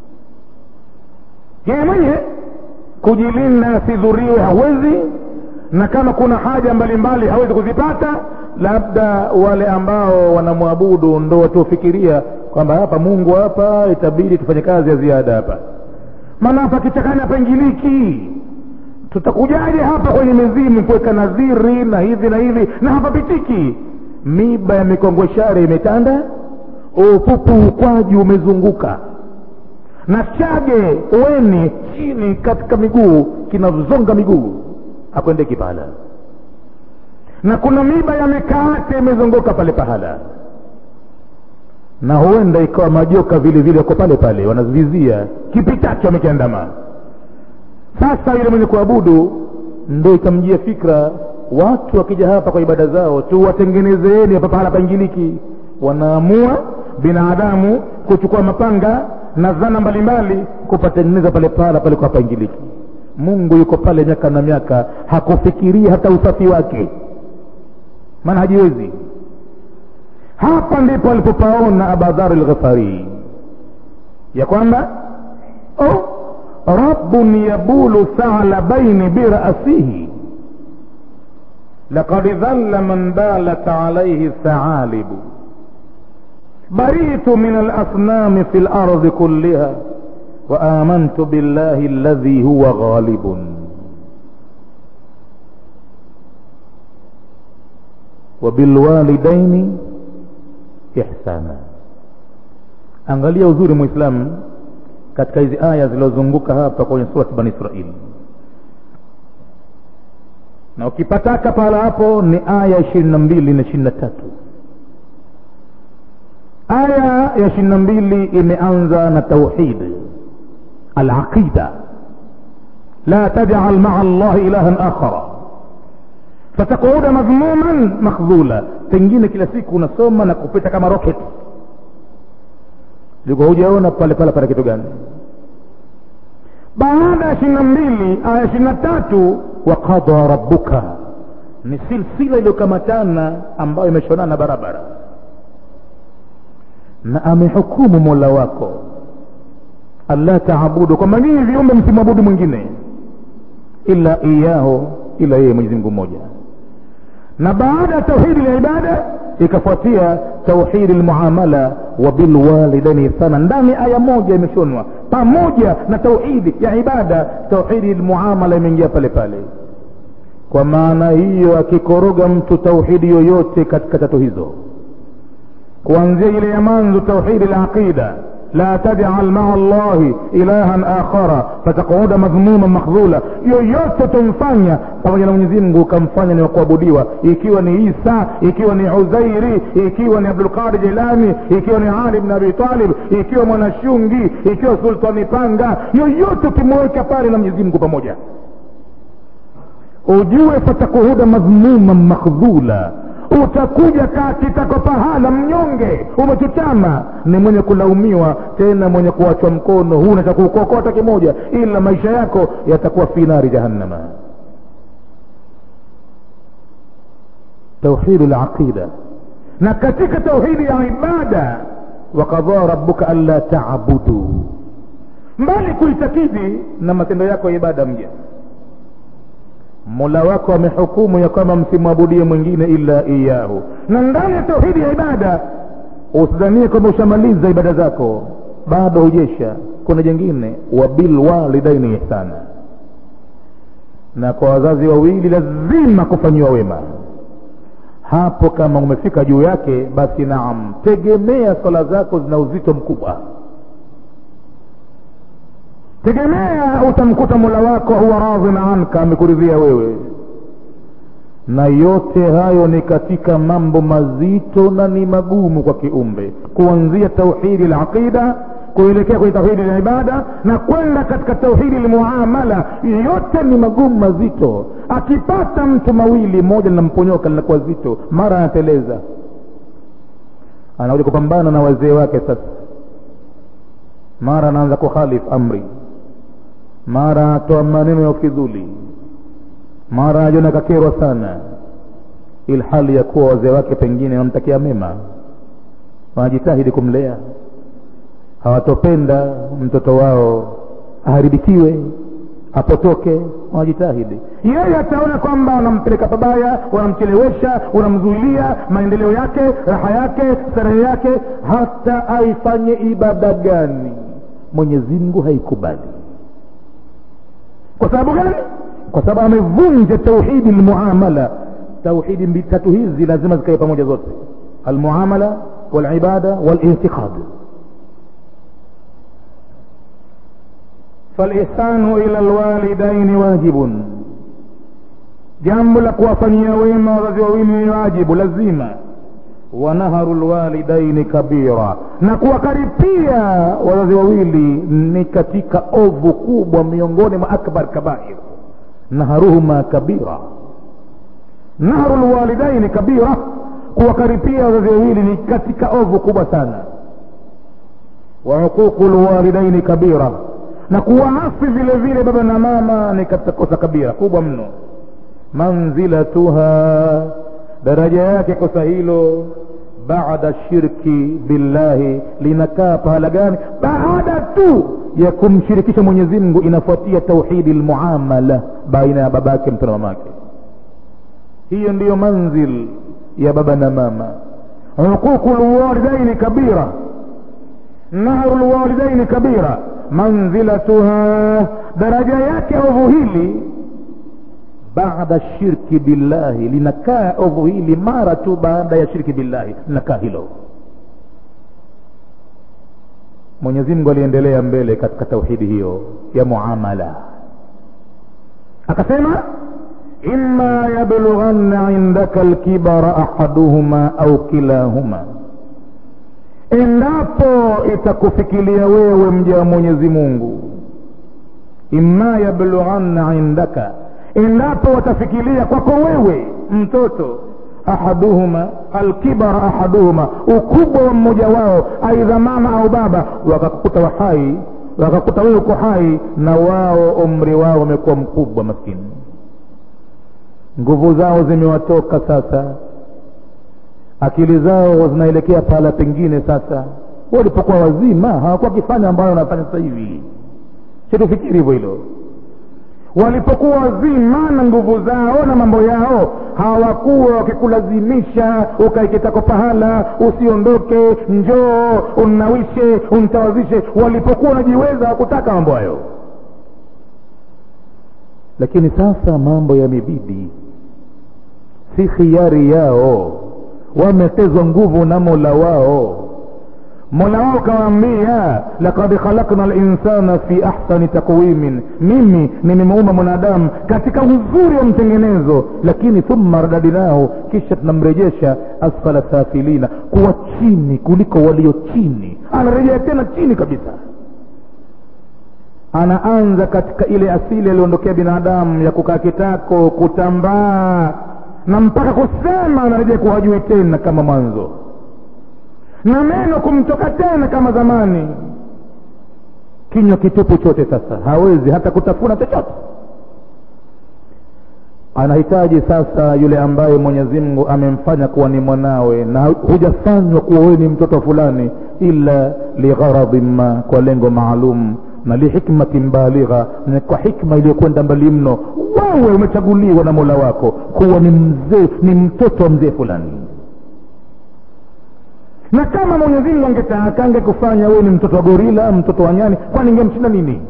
yeye mwenyewe kujilinda asidhuriwe hawezi na kama kuna haja mbalimbali hawezi kuzipata labda wale ambao wanamwabudu ndo watuofikiria kwamba hapa mungu hapa itabidi tufanye kazi ya ziada hapa maana hapa kichakani hapengiliki tutakujaje hapa kwenye mizimu kuweka nadhiri na hivi na hivi na hapapitiki miba ya mikongweshari imetanda upupu ukwaju umezunguka na chage weni chini katika miguu kinazonga miguu hakwendeki pahala na kuna miba ya mikaate imezunguka pale pahala na huenda ikawa majoka vile vile wako pale pale wanavizia kipitacho wamekiandama sasa yule mwenye kuabudu ndo ikamjia fikra watu wakija hapa kwa ibada zao tuwatengenezeeni hapa pahala paingiliki wanaamua binadamu kuchukua mapanga na zana mbalimbali kupatengeneza pale pahala palikuwa paingiliki mungu yuko pale miaka na miaka hakufikiria hata usafi wake maana hajiwezi hapa ndipo alipopaona abadhar lghafari ya kwamba oh, rabbun yabulu thalabaini birasihi لقد ذل من بالت عليه الثعالب بريت من الأصنام في الأرض كلها وآمنت بالله الذي هو غالب وبالوالدين إحسانا angalia uzuri mwislamu katika hizi aya zilizozunguka hapa kwenye surati bani israili na ukipataka pahala hapo ni aya ishirini na mbili na ishirini na tatu aya ya ishirini na mbili imeanza na tauhid alaqida la tajal maa llahi ilahan akhara fatakuuda madhmuman makhdhula pengine kila siku unasoma na kupita kama rocket liko hujaona pale pale pana kitu gani baada ya ishirini na mbili aya ishirini na tatu waqada rabbuka ni silsila iliyokamatana ambayo imeshonana barabara na amehukumu mola wako alla taabudu kwamba nyinyi viumbe msimwabudu mwingine ila iyaho ila yeye mwenyezi mungu mmoja na baada ya tauhidi la ibada ikafuatia tauhidi lmuamala wa bilwalidaini ihsana ndani aya moja imeshonwa pamoja na tauhidi ya ibada tauhidi lmuamala imeingia pale pale kwa maana hiyo akikoroga mtu tauhidi yoyote katika tatu hizo kuanzia ile ya manzo tauhidi la aqida la tajal maa llahi ilahan akhara fatakuuda madhmuma makhdhula yoyote utamfanya pamoja na mwenyezi mungu ukamfanya ni wakuabudiwa ikiwa ni isa ikiwa ni uzairi ikiwa ni abdulqadir jilani ikiwa ni ali bn abi talib ikiwa mwanashungi ikiwa sultani panga yoyote ukimweka pale na mwenyezi mungu pamoja ujue fatakuhuda madhmuma makhdhula utakuja kakitako pahala mnyonge umechutama ni mwenye kulaumiwa tena mwenye kuachwa mkono huna cha kuukokota kimoja ila maisha yako yatakuwa fi nari jahannama tauhidu laqida na katika tauhidi ya ibada wakadhaa rabuka anla taabudu mbali kuitakidi na matendo yako ya ibada mja mola wako amehukumu ya kwamba msimwabudie mwingine illa iyahu na ndani ya tauhidi ya ibada usidhanie kwamba ushamaliza ibada zako bado hujesha kuna jengine wabilwalidaini ihsana na kwa wazazi wawili lazima kufanyiwa wema hapo kama umefika juu yake basi naam tegemea swala zako zina uzito mkubwa tegemea utamkuta mola wako huwa radhin anka amekuridhia wewe na yote hayo ni katika mambo mazito na ni magumu kwa kiumbe kuanzia tauhidi laqida kuelekea kwenye tauhidi la ibada na kwenda katika tauhidi lmuamala yote ni magumu mazito akipata mtu mawili moja linamponyoka linakuwa zito mara anateleza anakuja kupambana na wazee wake sasa mara anaanza kukhalif amri mara atoa maneno ya ufidhuli mara ajiona kakerwa sana ilhali ya kuwa wazee wake pengine wanamtakia mema wanajitahidi kumlea hawatopenda mtoto wao aharibikiwe apotoke wanajitahidi yeye ataona kwamba wanampeleka pabaya wanamchelewesha wanamzuilia maendeleo yake raha yake starehe yake hata aifanye ibada gani mwenyezi mungu haikubali kwa sababu gani kwa sababu amevunja tauhidi lmuamala tauhidi tatu hizi lazima zikae pamoja zote almuamala walibada walintiqad falihsanu ila lwalidaini wajibun jambo la kuwafanyia wema wazazi wawili ni wajibu lazima wanaharu lwalidaini kabira na kuwakaripia wazazi wawili ni katika ovu kubwa miongoni mwa akbar kabair naharuhuma kabira nahru lwalidaini kabira kuwakaripia wazazi wawili ni katika ovu kubwa sana wa huququ lwalidaini kabira na kuwaasi vile vile baba na mama ni katika kosa kabira kubwa mno manzilatuha daraja yake kosa hilo baada shirki billahi linakaa pahala gani baada tu ya kumshirikisha mwenyezi mungu inafuatia tauhidi lmuamala baina ya babake mtu na mamake hiyo ndiyo manzil ya baba na mama huququ lwalidaini kabira nahru lwalidaini kabira manzilatuha daraja yake ovu hili baada shirki billahi linakaa ovu hili mara tu baada ya shirki billahi linakaa hilo mwenyezi mungu aliendelea mbele katika tauhidi hiyo ya muamala akasema ima yablughanna indaka lkibara ahaduhuma au kilahuma endapo itakufikilia wewe mja wa mwenyezi mungu imma yablughanna indaka endapo watafikiria kwako wewe mtoto ahaduhuma alkibara ahaduhuma ukubwa wa mmoja wao aidha mama au baba wakakukuta wahai wakakuta wewe uko hai na wao umri wao wamekuwa mkubwa maskini nguvu zao zimewatoka sasa akili zao zinaelekea pahala pengine sasa walipokuwa wazima hawakuwa wakifanya ambayo wanafanya sasa hivi situfikiri hivyo hilo walipokuwa wazima na nguvu zao na mambo yao hawakuwa wakikulazimisha ukaikitako pahala usiondoke njoo unnawishe untawazishe walipokuwa wanajiweza hawakutaka mambo hayo lakini sasa mambo yamebidi si khiari yao wametezwa nguvu na mola wao mola wao kawaambia lakad khalakna linsana fi ahsani takwimin mimi nimemuumba mwanadamu katika uzuri wa mtengenezo lakini thumma radadnahu kisha tunamrejesha asfala safilina kuwa chini kuliko walio chini anarejea tena chini kabisa anaanza katika ile asili aliondokea binadamu ya kukaa kitako kutambaa na mpaka kusema anarejea kuwa hajui tena kama mwanzo na meno kumtoka tena kama zamani kinywa kitupu chote sasa hawezi hata kutafuna chochote anahitaji sasa yule ambaye mwenyezi mungu amemfanya kuwa ni mwanawe na hujafanywa kuwa wewe ni mtoto fulani ila ligharadhin ma kwa lengo maalum na lihikmatin baligha na kwa hikma iliyokwenda mbali mno wewe umechaguliwa na mola wako kuwa ni mzee ni mtoto wa mzee fulani na kama mwenyezi mungu angetaka angekufanya wewe ni mtoto wa gorila mtoto wa nyani kwani ingemshinda nini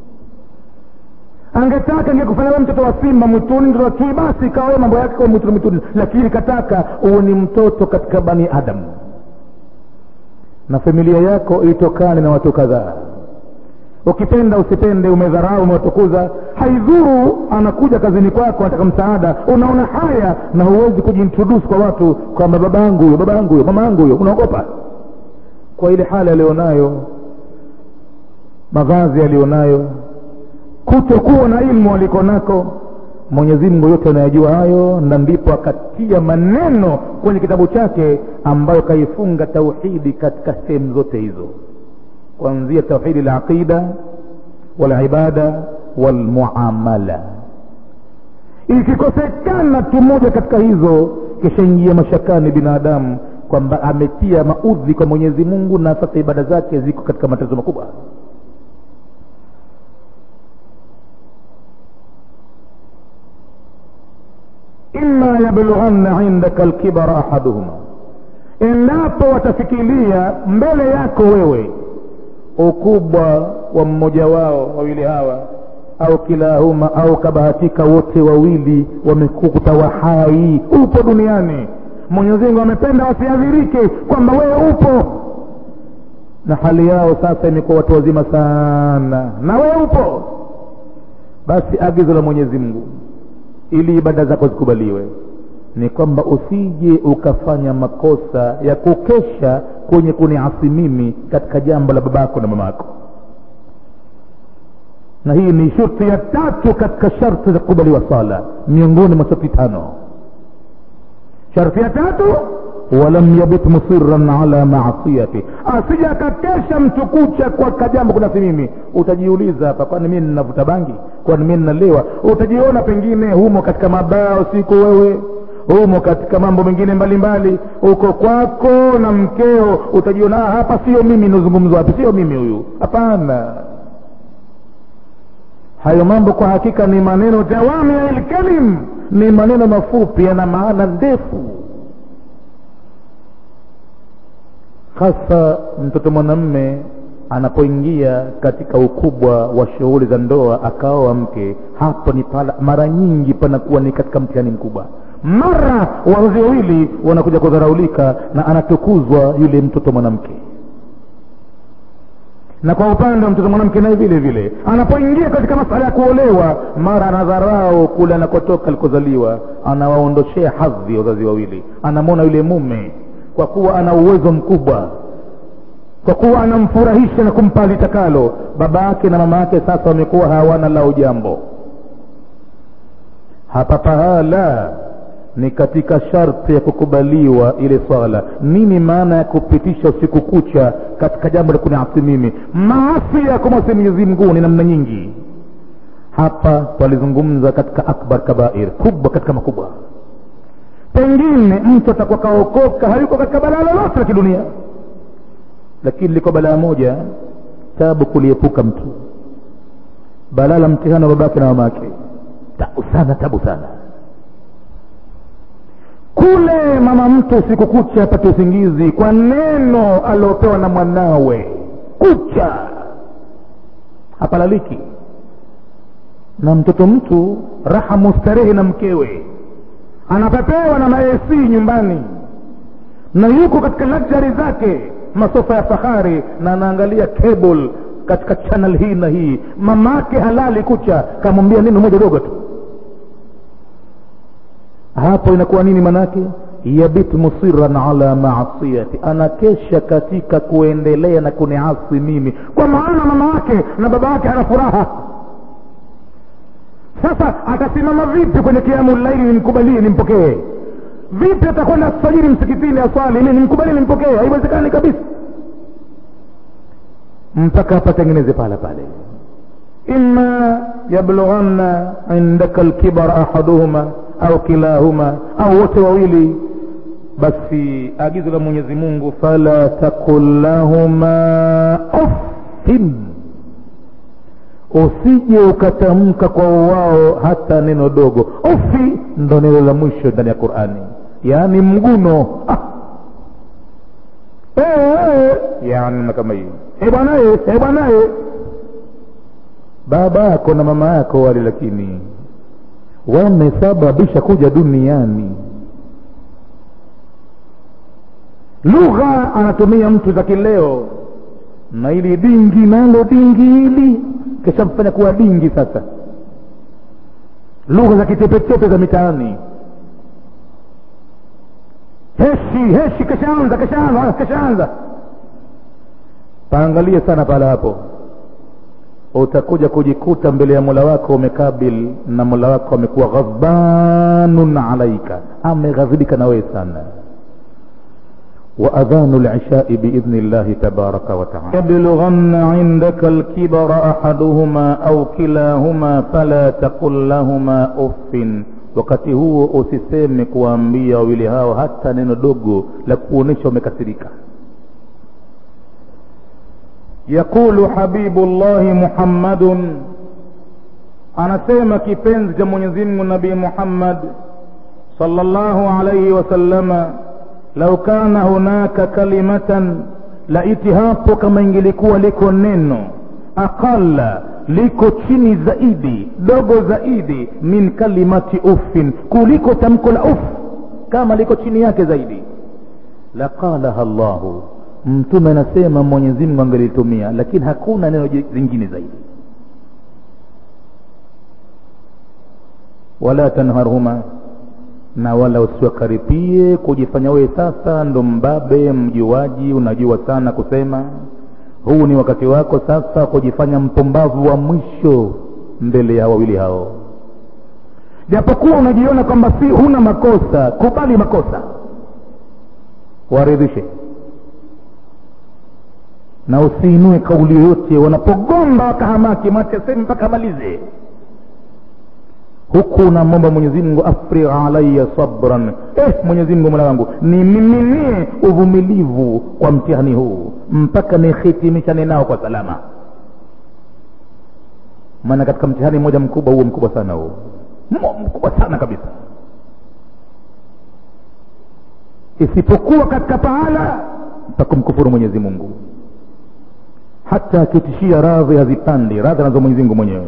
angetaka angekufanya wewe mtoto wa simba mwituni mtoto wa chui basi ikawa mambo yake kwa mwituni mwituni lakini kataka uwe ni mtoto katika bani adamu na familia yako itokane na watu kadhaa ukipenda usipende umedharau umewatukuza haidhuru anakuja kazini kwako anataka msaada unaona haya na huwezi kujiintroduce kwa watu kwamba baba yangu huyo baba yangu huyo mama yangu huyo unaogopa kwa ile hali alionayo mavazi alionayo kutokuwa na ilmu aliko nako mwenyezi mungu yote anayajua hayo na ndipo akatia maneno kwenye kitabu chake ambayo kaifunga tauhidi katika sehemu zote hizo kuanzia tauhidi laqida walibada walmuamala ikikosekana tu moja katika hizo kishaingia mashakani binadamu kwamba ametia maudhi kwa mwenyezi mungu na sasa ibada zake ziko katika matatizo makubwa ima yablughanna indaka lkibara ahaduhuma endapo watafikiria mbele yako wewe ukubwa wa mmoja wao wawili hawa au kilahuma au kabahatika wote wawili wamekukuta wahai upo duniani mwenyezi mungu amependa wasiadhirike kwamba wewe upo na hali yao sasa imekuwa watu wazima sana na wewe upo basi agizo la mwenyezi mungu ili ibada zako zikubaliwe ni kwamba usije ukafanya makosa ya kukesha kwenye kuniasi mimi katika jambo la babako na mamako na hii ni shurti ya tatu katika sharti za kukubaliwa sala miongoni mwa sharti tano sharti ya tatu walam yabit musiran ala maasiyati asija akakesha mtu kucha kwa kajambo kuna si mimi utajiuliza hapa kwani mimi ninavuta bangi kwani mimi ninalewa utajiona pengine humo katika mabaya usiku wewe humo katika mambo mengine mbalimbali uko kwako na mkeo utajiona hapa sio mimi nazungumzwa wapi sio mimi huyu hapana hayo mambo kwa hakika ni maneno jawami lkalim ni maneno mafupi yana maana ndefu hasa mtoto mwanamme anapoingia katika ukubwa wa shughuli za ndoa akaoa mke hapo ni pala mara nyingi panakuwa ni katika mtihani mkubwa mara wazazi wawili wanakuja kudharaulika na anatukuzwa yule mtoto mwanamke na kwa upande wa mtoto mwanamke naye vile vile anapoingia katika masala ya kuolewa mara anadharau kule anakotoka alikozaliwa anawaondoshea hadhi wazazi wawili anamwona yule mume kwa kuwa ana uwezo mkubwa kwa kuwa anamfurahisha na kumpa litakalo baba yake na mama yake sasa wamekuwa hawana lao jambo hapa pahala ni katika sharti ya kukubaliwa ile swala nini maana ya kupitisha usiku kucha katika jambo la kuniasi mimi maasi ya kumwasi mwenyezi mungu ni namna nyingi hapa twalizungumza katika akbar kabair kubwa katika makubwa pengine mtu atakuwa kaokoka hayuko katika balaa lolote la kidunia lakini liko balaa moja tabu kuliepuka mtu balaa la mtihani wa babake na mamake tabu sana tabu sana kule mama mtu usiku kucha apate usingizi kwa neno aliopewa na mwanawe kucha hapalaliki na mtoto mtu raha mustarehe na mkewe anapepewa na maesi nyumbani na yuko katika luxury zake masofa ya fahari na anaangalia cable katika channel hii na hii mamake halali kucha kamwambia neno moja dogo tu hapo inakuwa nini manake yabit musiran ala maasiyati anakesha katika kuendelea na kuniasi mimi kwa maana mama yake na baba yake ana furaha sasa atasimama vipi kwenye kiamu laili nimkubalie nimpokee vipi atakwenda sajiri msikitini aswali ili nimkubalie nimpokee haiwezekani kabisa mpaka apatengeneze pala pale ima yablughanna indaka lkibar ahaduhuma au kilahuma au wote wawili basi agizo la mwenyezi mungu fala takul lahuma uffin usije ukatamka kwa wao hata neno dogo ufi ndo neno la mwisho ndani ya qurani yaani mguno ah. e, e, yani kama hiyo e bwanaye e bwanaye baba yako na mama yako wale lakini wamesababisha kuja duniani lugha anatumia mtu za kileo na ili dingi nalo dingi hili kishamfanya kuwa dingi sasa lugha za kitepetepe za mitaani heshi heshi kashaanza kashaanza kashaanza paangalie sana pala hapo utakuja kujikuta mbele ya mola wako umekabil na mola wako amekuwa ghadbanun alaika ameghadhibika na wewe sana وأذان العشاء بإذن الله تبارك وتعالى يبلغن عندك الكبر أحدهما أو كلاهما فلا تقل لهما أف wakati huo usiseme kuwaambia wawili hao hata neno dogo la kuonyesha umekasirika yaqulu habibullahi muhammadun anasema kipenzi cha mwenyezimngu nabii muhammad sallallahu alaihi wasallama lau kana hunaka kalimatan laiti hapo kama ingelikuwa liko neno aqalla liko chini zaidi dogo zaidi min kalimati uffin kuliko tamko la uff kama liko chini yake zaidi laqalaha llahu mtume anasema mwenyezi mungu angelitumia lakini hakuna neno zingine zaidi wala tanharhuma na wala usiwakaripie kujifanya wewe sasa ndo mbabe mjuaji unajua sana kusema huu ni wakati wako sasa kujifanya mpumbavu wa mwisho mbele ya wawili hao japokuwa unajiona kwamba si huna makosa kubali makosa waridhishe na usiinue kauli yoyote wanapogomba wakahamaki mwache sehemu mpaka amalize huku unamwomba mwenyezi mungu afrigh alaya sabran eh mwenyezi mungu mola wangu nimiminie uvumilivu kwa mtihani huu mpaka nihitimishane nao kwa salama maana katika mtihani mmoja mkubwa huo mkubwa sana huo mkubwa sana kabisa isipokuwa katika pahala pa kumkufuru mwenyezi mungu hata akitishia radhi hazipandi radhi anazo mwenyezi mungu mwenyewe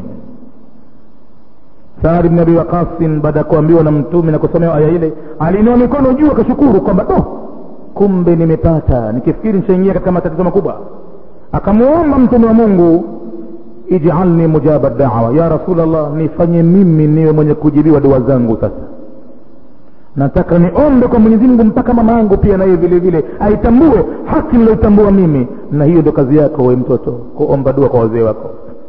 saad bni abi waqasin baada ya kuambiwa na mtume na kusomewa aya ile aliinua mikono juu akashukuru kwamba do kumbe nimepata nikifikiri nishaingia katika matatizo makubwa akamwomba mtume wa mungu ijalni mujaba dawa ya rasulllah nifanye mimi niwe mwenye kujibiwa dua zangu sasa nataka niombe kwa mwenyezi mungu mpaka mama yangu pia naye vile vile aitambue haki niloitambua mimi na hiyo ndio kazi yako we mtoto kuomba dua kwa wazee wako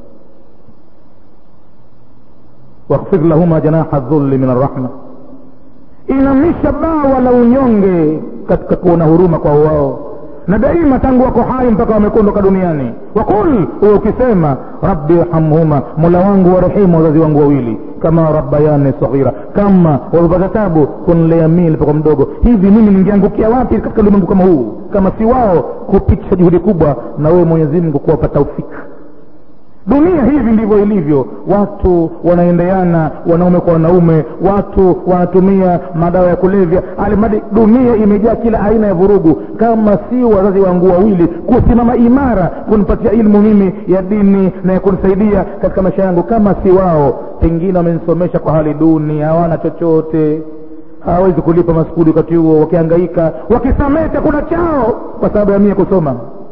wakhfir lahuma janaha dhulli min arrahma inamisha bawa la unyonge katika kuona huruma kwa wao na daima tangu wako hai mpaka wamekondoka duniani wakul huwe ukisema rabbi irhamhuma mola wangu warehemu wazazi wangu wawili kama rabbayani saghira kama wamepata tabu kunlea mii nilipokuwa mdogo hivi mimi ningeangukia wapi katika ulimwengu kama huu kama si wao kupitisha juhudi kubwa na wewe mwenyezi mungu kuwapa taufiki dunia hivi ndivyo ilivyo watu wanaendeana wanaume kwa wanaume watu wanatumia madawa ya kulevya alimadi dunia imejaa kila aina ya vurugu kama si wazazi wangu wawili kusimama imara kunipatia ilmu mimi ya dini na ya kunisaidia katika maisha yangu kama si wao pengine wamenisomesha kwa hali duni hawana chochote hawawezi kulipa maskuli wakati huo wakihangaika wakisamehe chakula chao kwa sababu ya mie kusoma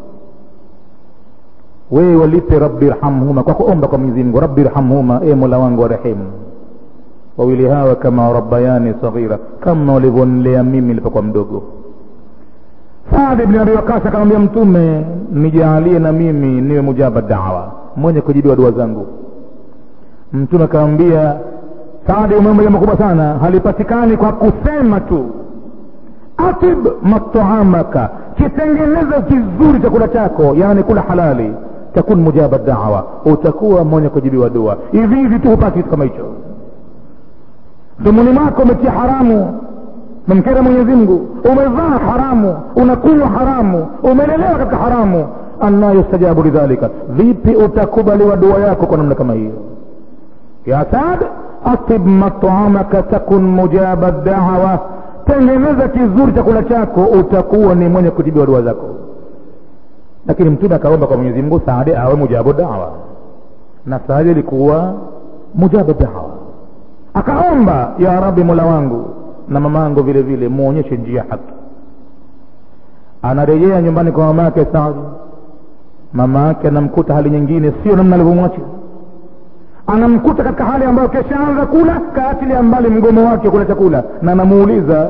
wewe walipe rabbi rhamhuma kwa kuomba kwa mwenyezi mungu rabbi rhamhuma e mola wangu warehemu wawili hawa kama rabbayani saghira kama walivyonilea mimi nilipokuwa mdogo saad bni abi wakasi akamwambia mtume nijaalie na mimi niwe mujaba dawa mwenye kujibiwa dua zangu mtume akamwambia saadi umeomba jambo kubwa sana halipatikani kwa kusema tu atib mataamaka kitengeneze kizuri chakula chako yaani kula halali takun mujaba dawa utakuwa mwenye kujibiwa dua hivi hivi tu hupati kitu kama hicho mdomoni mwako umetia haramu memkera mwenyezi mungu umevaa haramu unakunywa haramu umelelewa katika haramu anna yustajabu lidhalika vipi utakubaliwa dua yako kwa namna kama hiyo ya sad atib mataamaka takun mujaba dawa tengeneza kizuri chakula chako utakuwa ni mwenye kujibiwa dua zako lakini mtume akaomba kwa mwenyezi mungu saade awe mujabu dawa na saade ilikuwa mujabu dawa akaomba ya rabi mola wangu na mama yangu vile vile muonyeshe njia haki anarejea nyumbani kwa mama yake saadi mama yake anamkuta hali nyingine sio namna alivyomwacha anamkuta katika hali ambayo keshaanza kula kaatilia mbali mgomo wake kula chakula na anamuuliza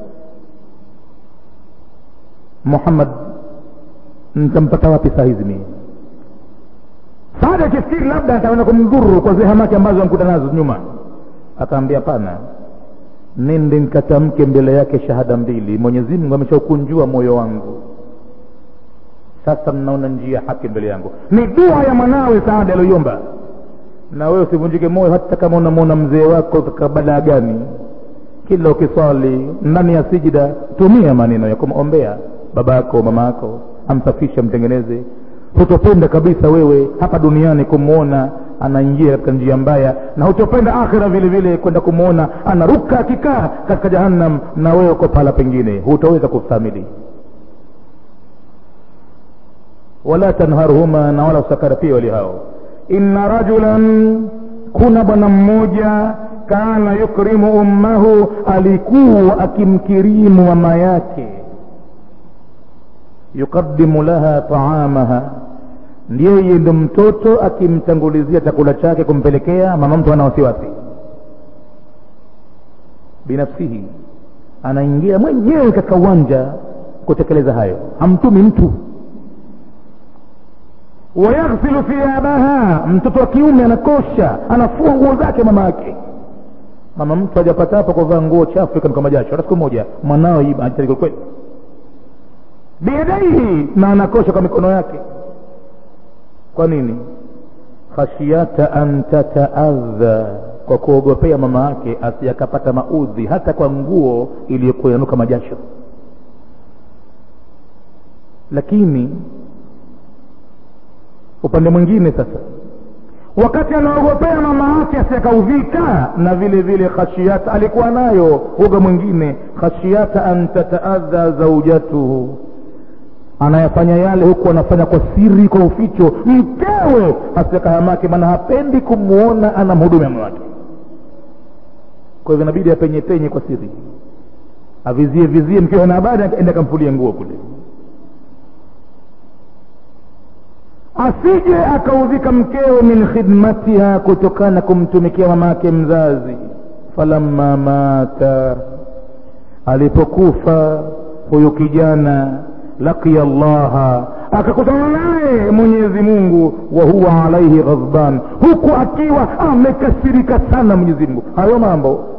muhammad nitampata wapi saa hizi mii saada akifikiri labda ataenda kumdhuru kwa zile hamaki ambazo amkuta nazo nyuma akaambia pana nende nikatamke mbele yake shahada mbili mwenyezi mungu ameshaukunjua moyo wangu sasa mnaona njia haki mbele yangu ni dua ya mwanawe saada aliyoiomba na wewe usivunjike moyo hata kama unamwona mzee wako katika badaa gani kila ukiswali ndani ya sijida tumia maneno ya kumombea baba yako mama yako amsafishe mtengeneze hutopenda kabisa wewe hapa duniani kumwona anaingia katika njia mbaya na hutopenda akhira vile vile kwenda kumwona anaruka akikaa katika jahannam na wewe uko pahala pengine hutaweza kustahimili wala tanharhuma na wala usakarapia wali hao inna rajulan kuna bwana mmoja kana yukrimu ummahu alikuwa akimkirimu mama yake yukadimu laha taamaha yeye ndo mtoto akimtangulizia chakula chake kumpelekea mama mtu ana wasiwasi binafsihi anaingia mwenyewe katika uwanja kutekeleza hayo hamtumi mtu wayaghsilu thiyabaha mtoto wa kiume anakosha anafua nguo zake mama yake mama mtu hajapata hapo kuvaa nguo chafu ikanuka majasho hata siku moja mwanao ajitahidi kweli biyadaihi na anakosha kwa mikono yake kwa nini khashiyata an tataadha kwa kuogopea mama yake asiyakapata maudhi hata kwa nguo iliyokuwa inanuka majasho lakini upande mwingine sasa wakati anaogopea mama yake asiyakaudhika na vile vile khashiyata alikuwa nayo uga mwingine khashiyata an tataadha zaujatuhu anayafanya yale huku anafanya kwa siri kwa uficho mkewe asiyakahamake maana hapendi kumwona anamhudumia mume wake kwa hivyo inabidi apenye penye kwa siri avizie vizie mkewe na habari ende akamfulie nguo kule asije akaudhika mkewe min khidmatiha kutokana kumtumikia mama yake mzazi falamma mata alipokufa huyu kijana laqiya llaha akakutana naye mwenyezi mungu wa huwa alaihi ghadban huku akiwa amekasirika sana mwenyezi mungu hayo mambo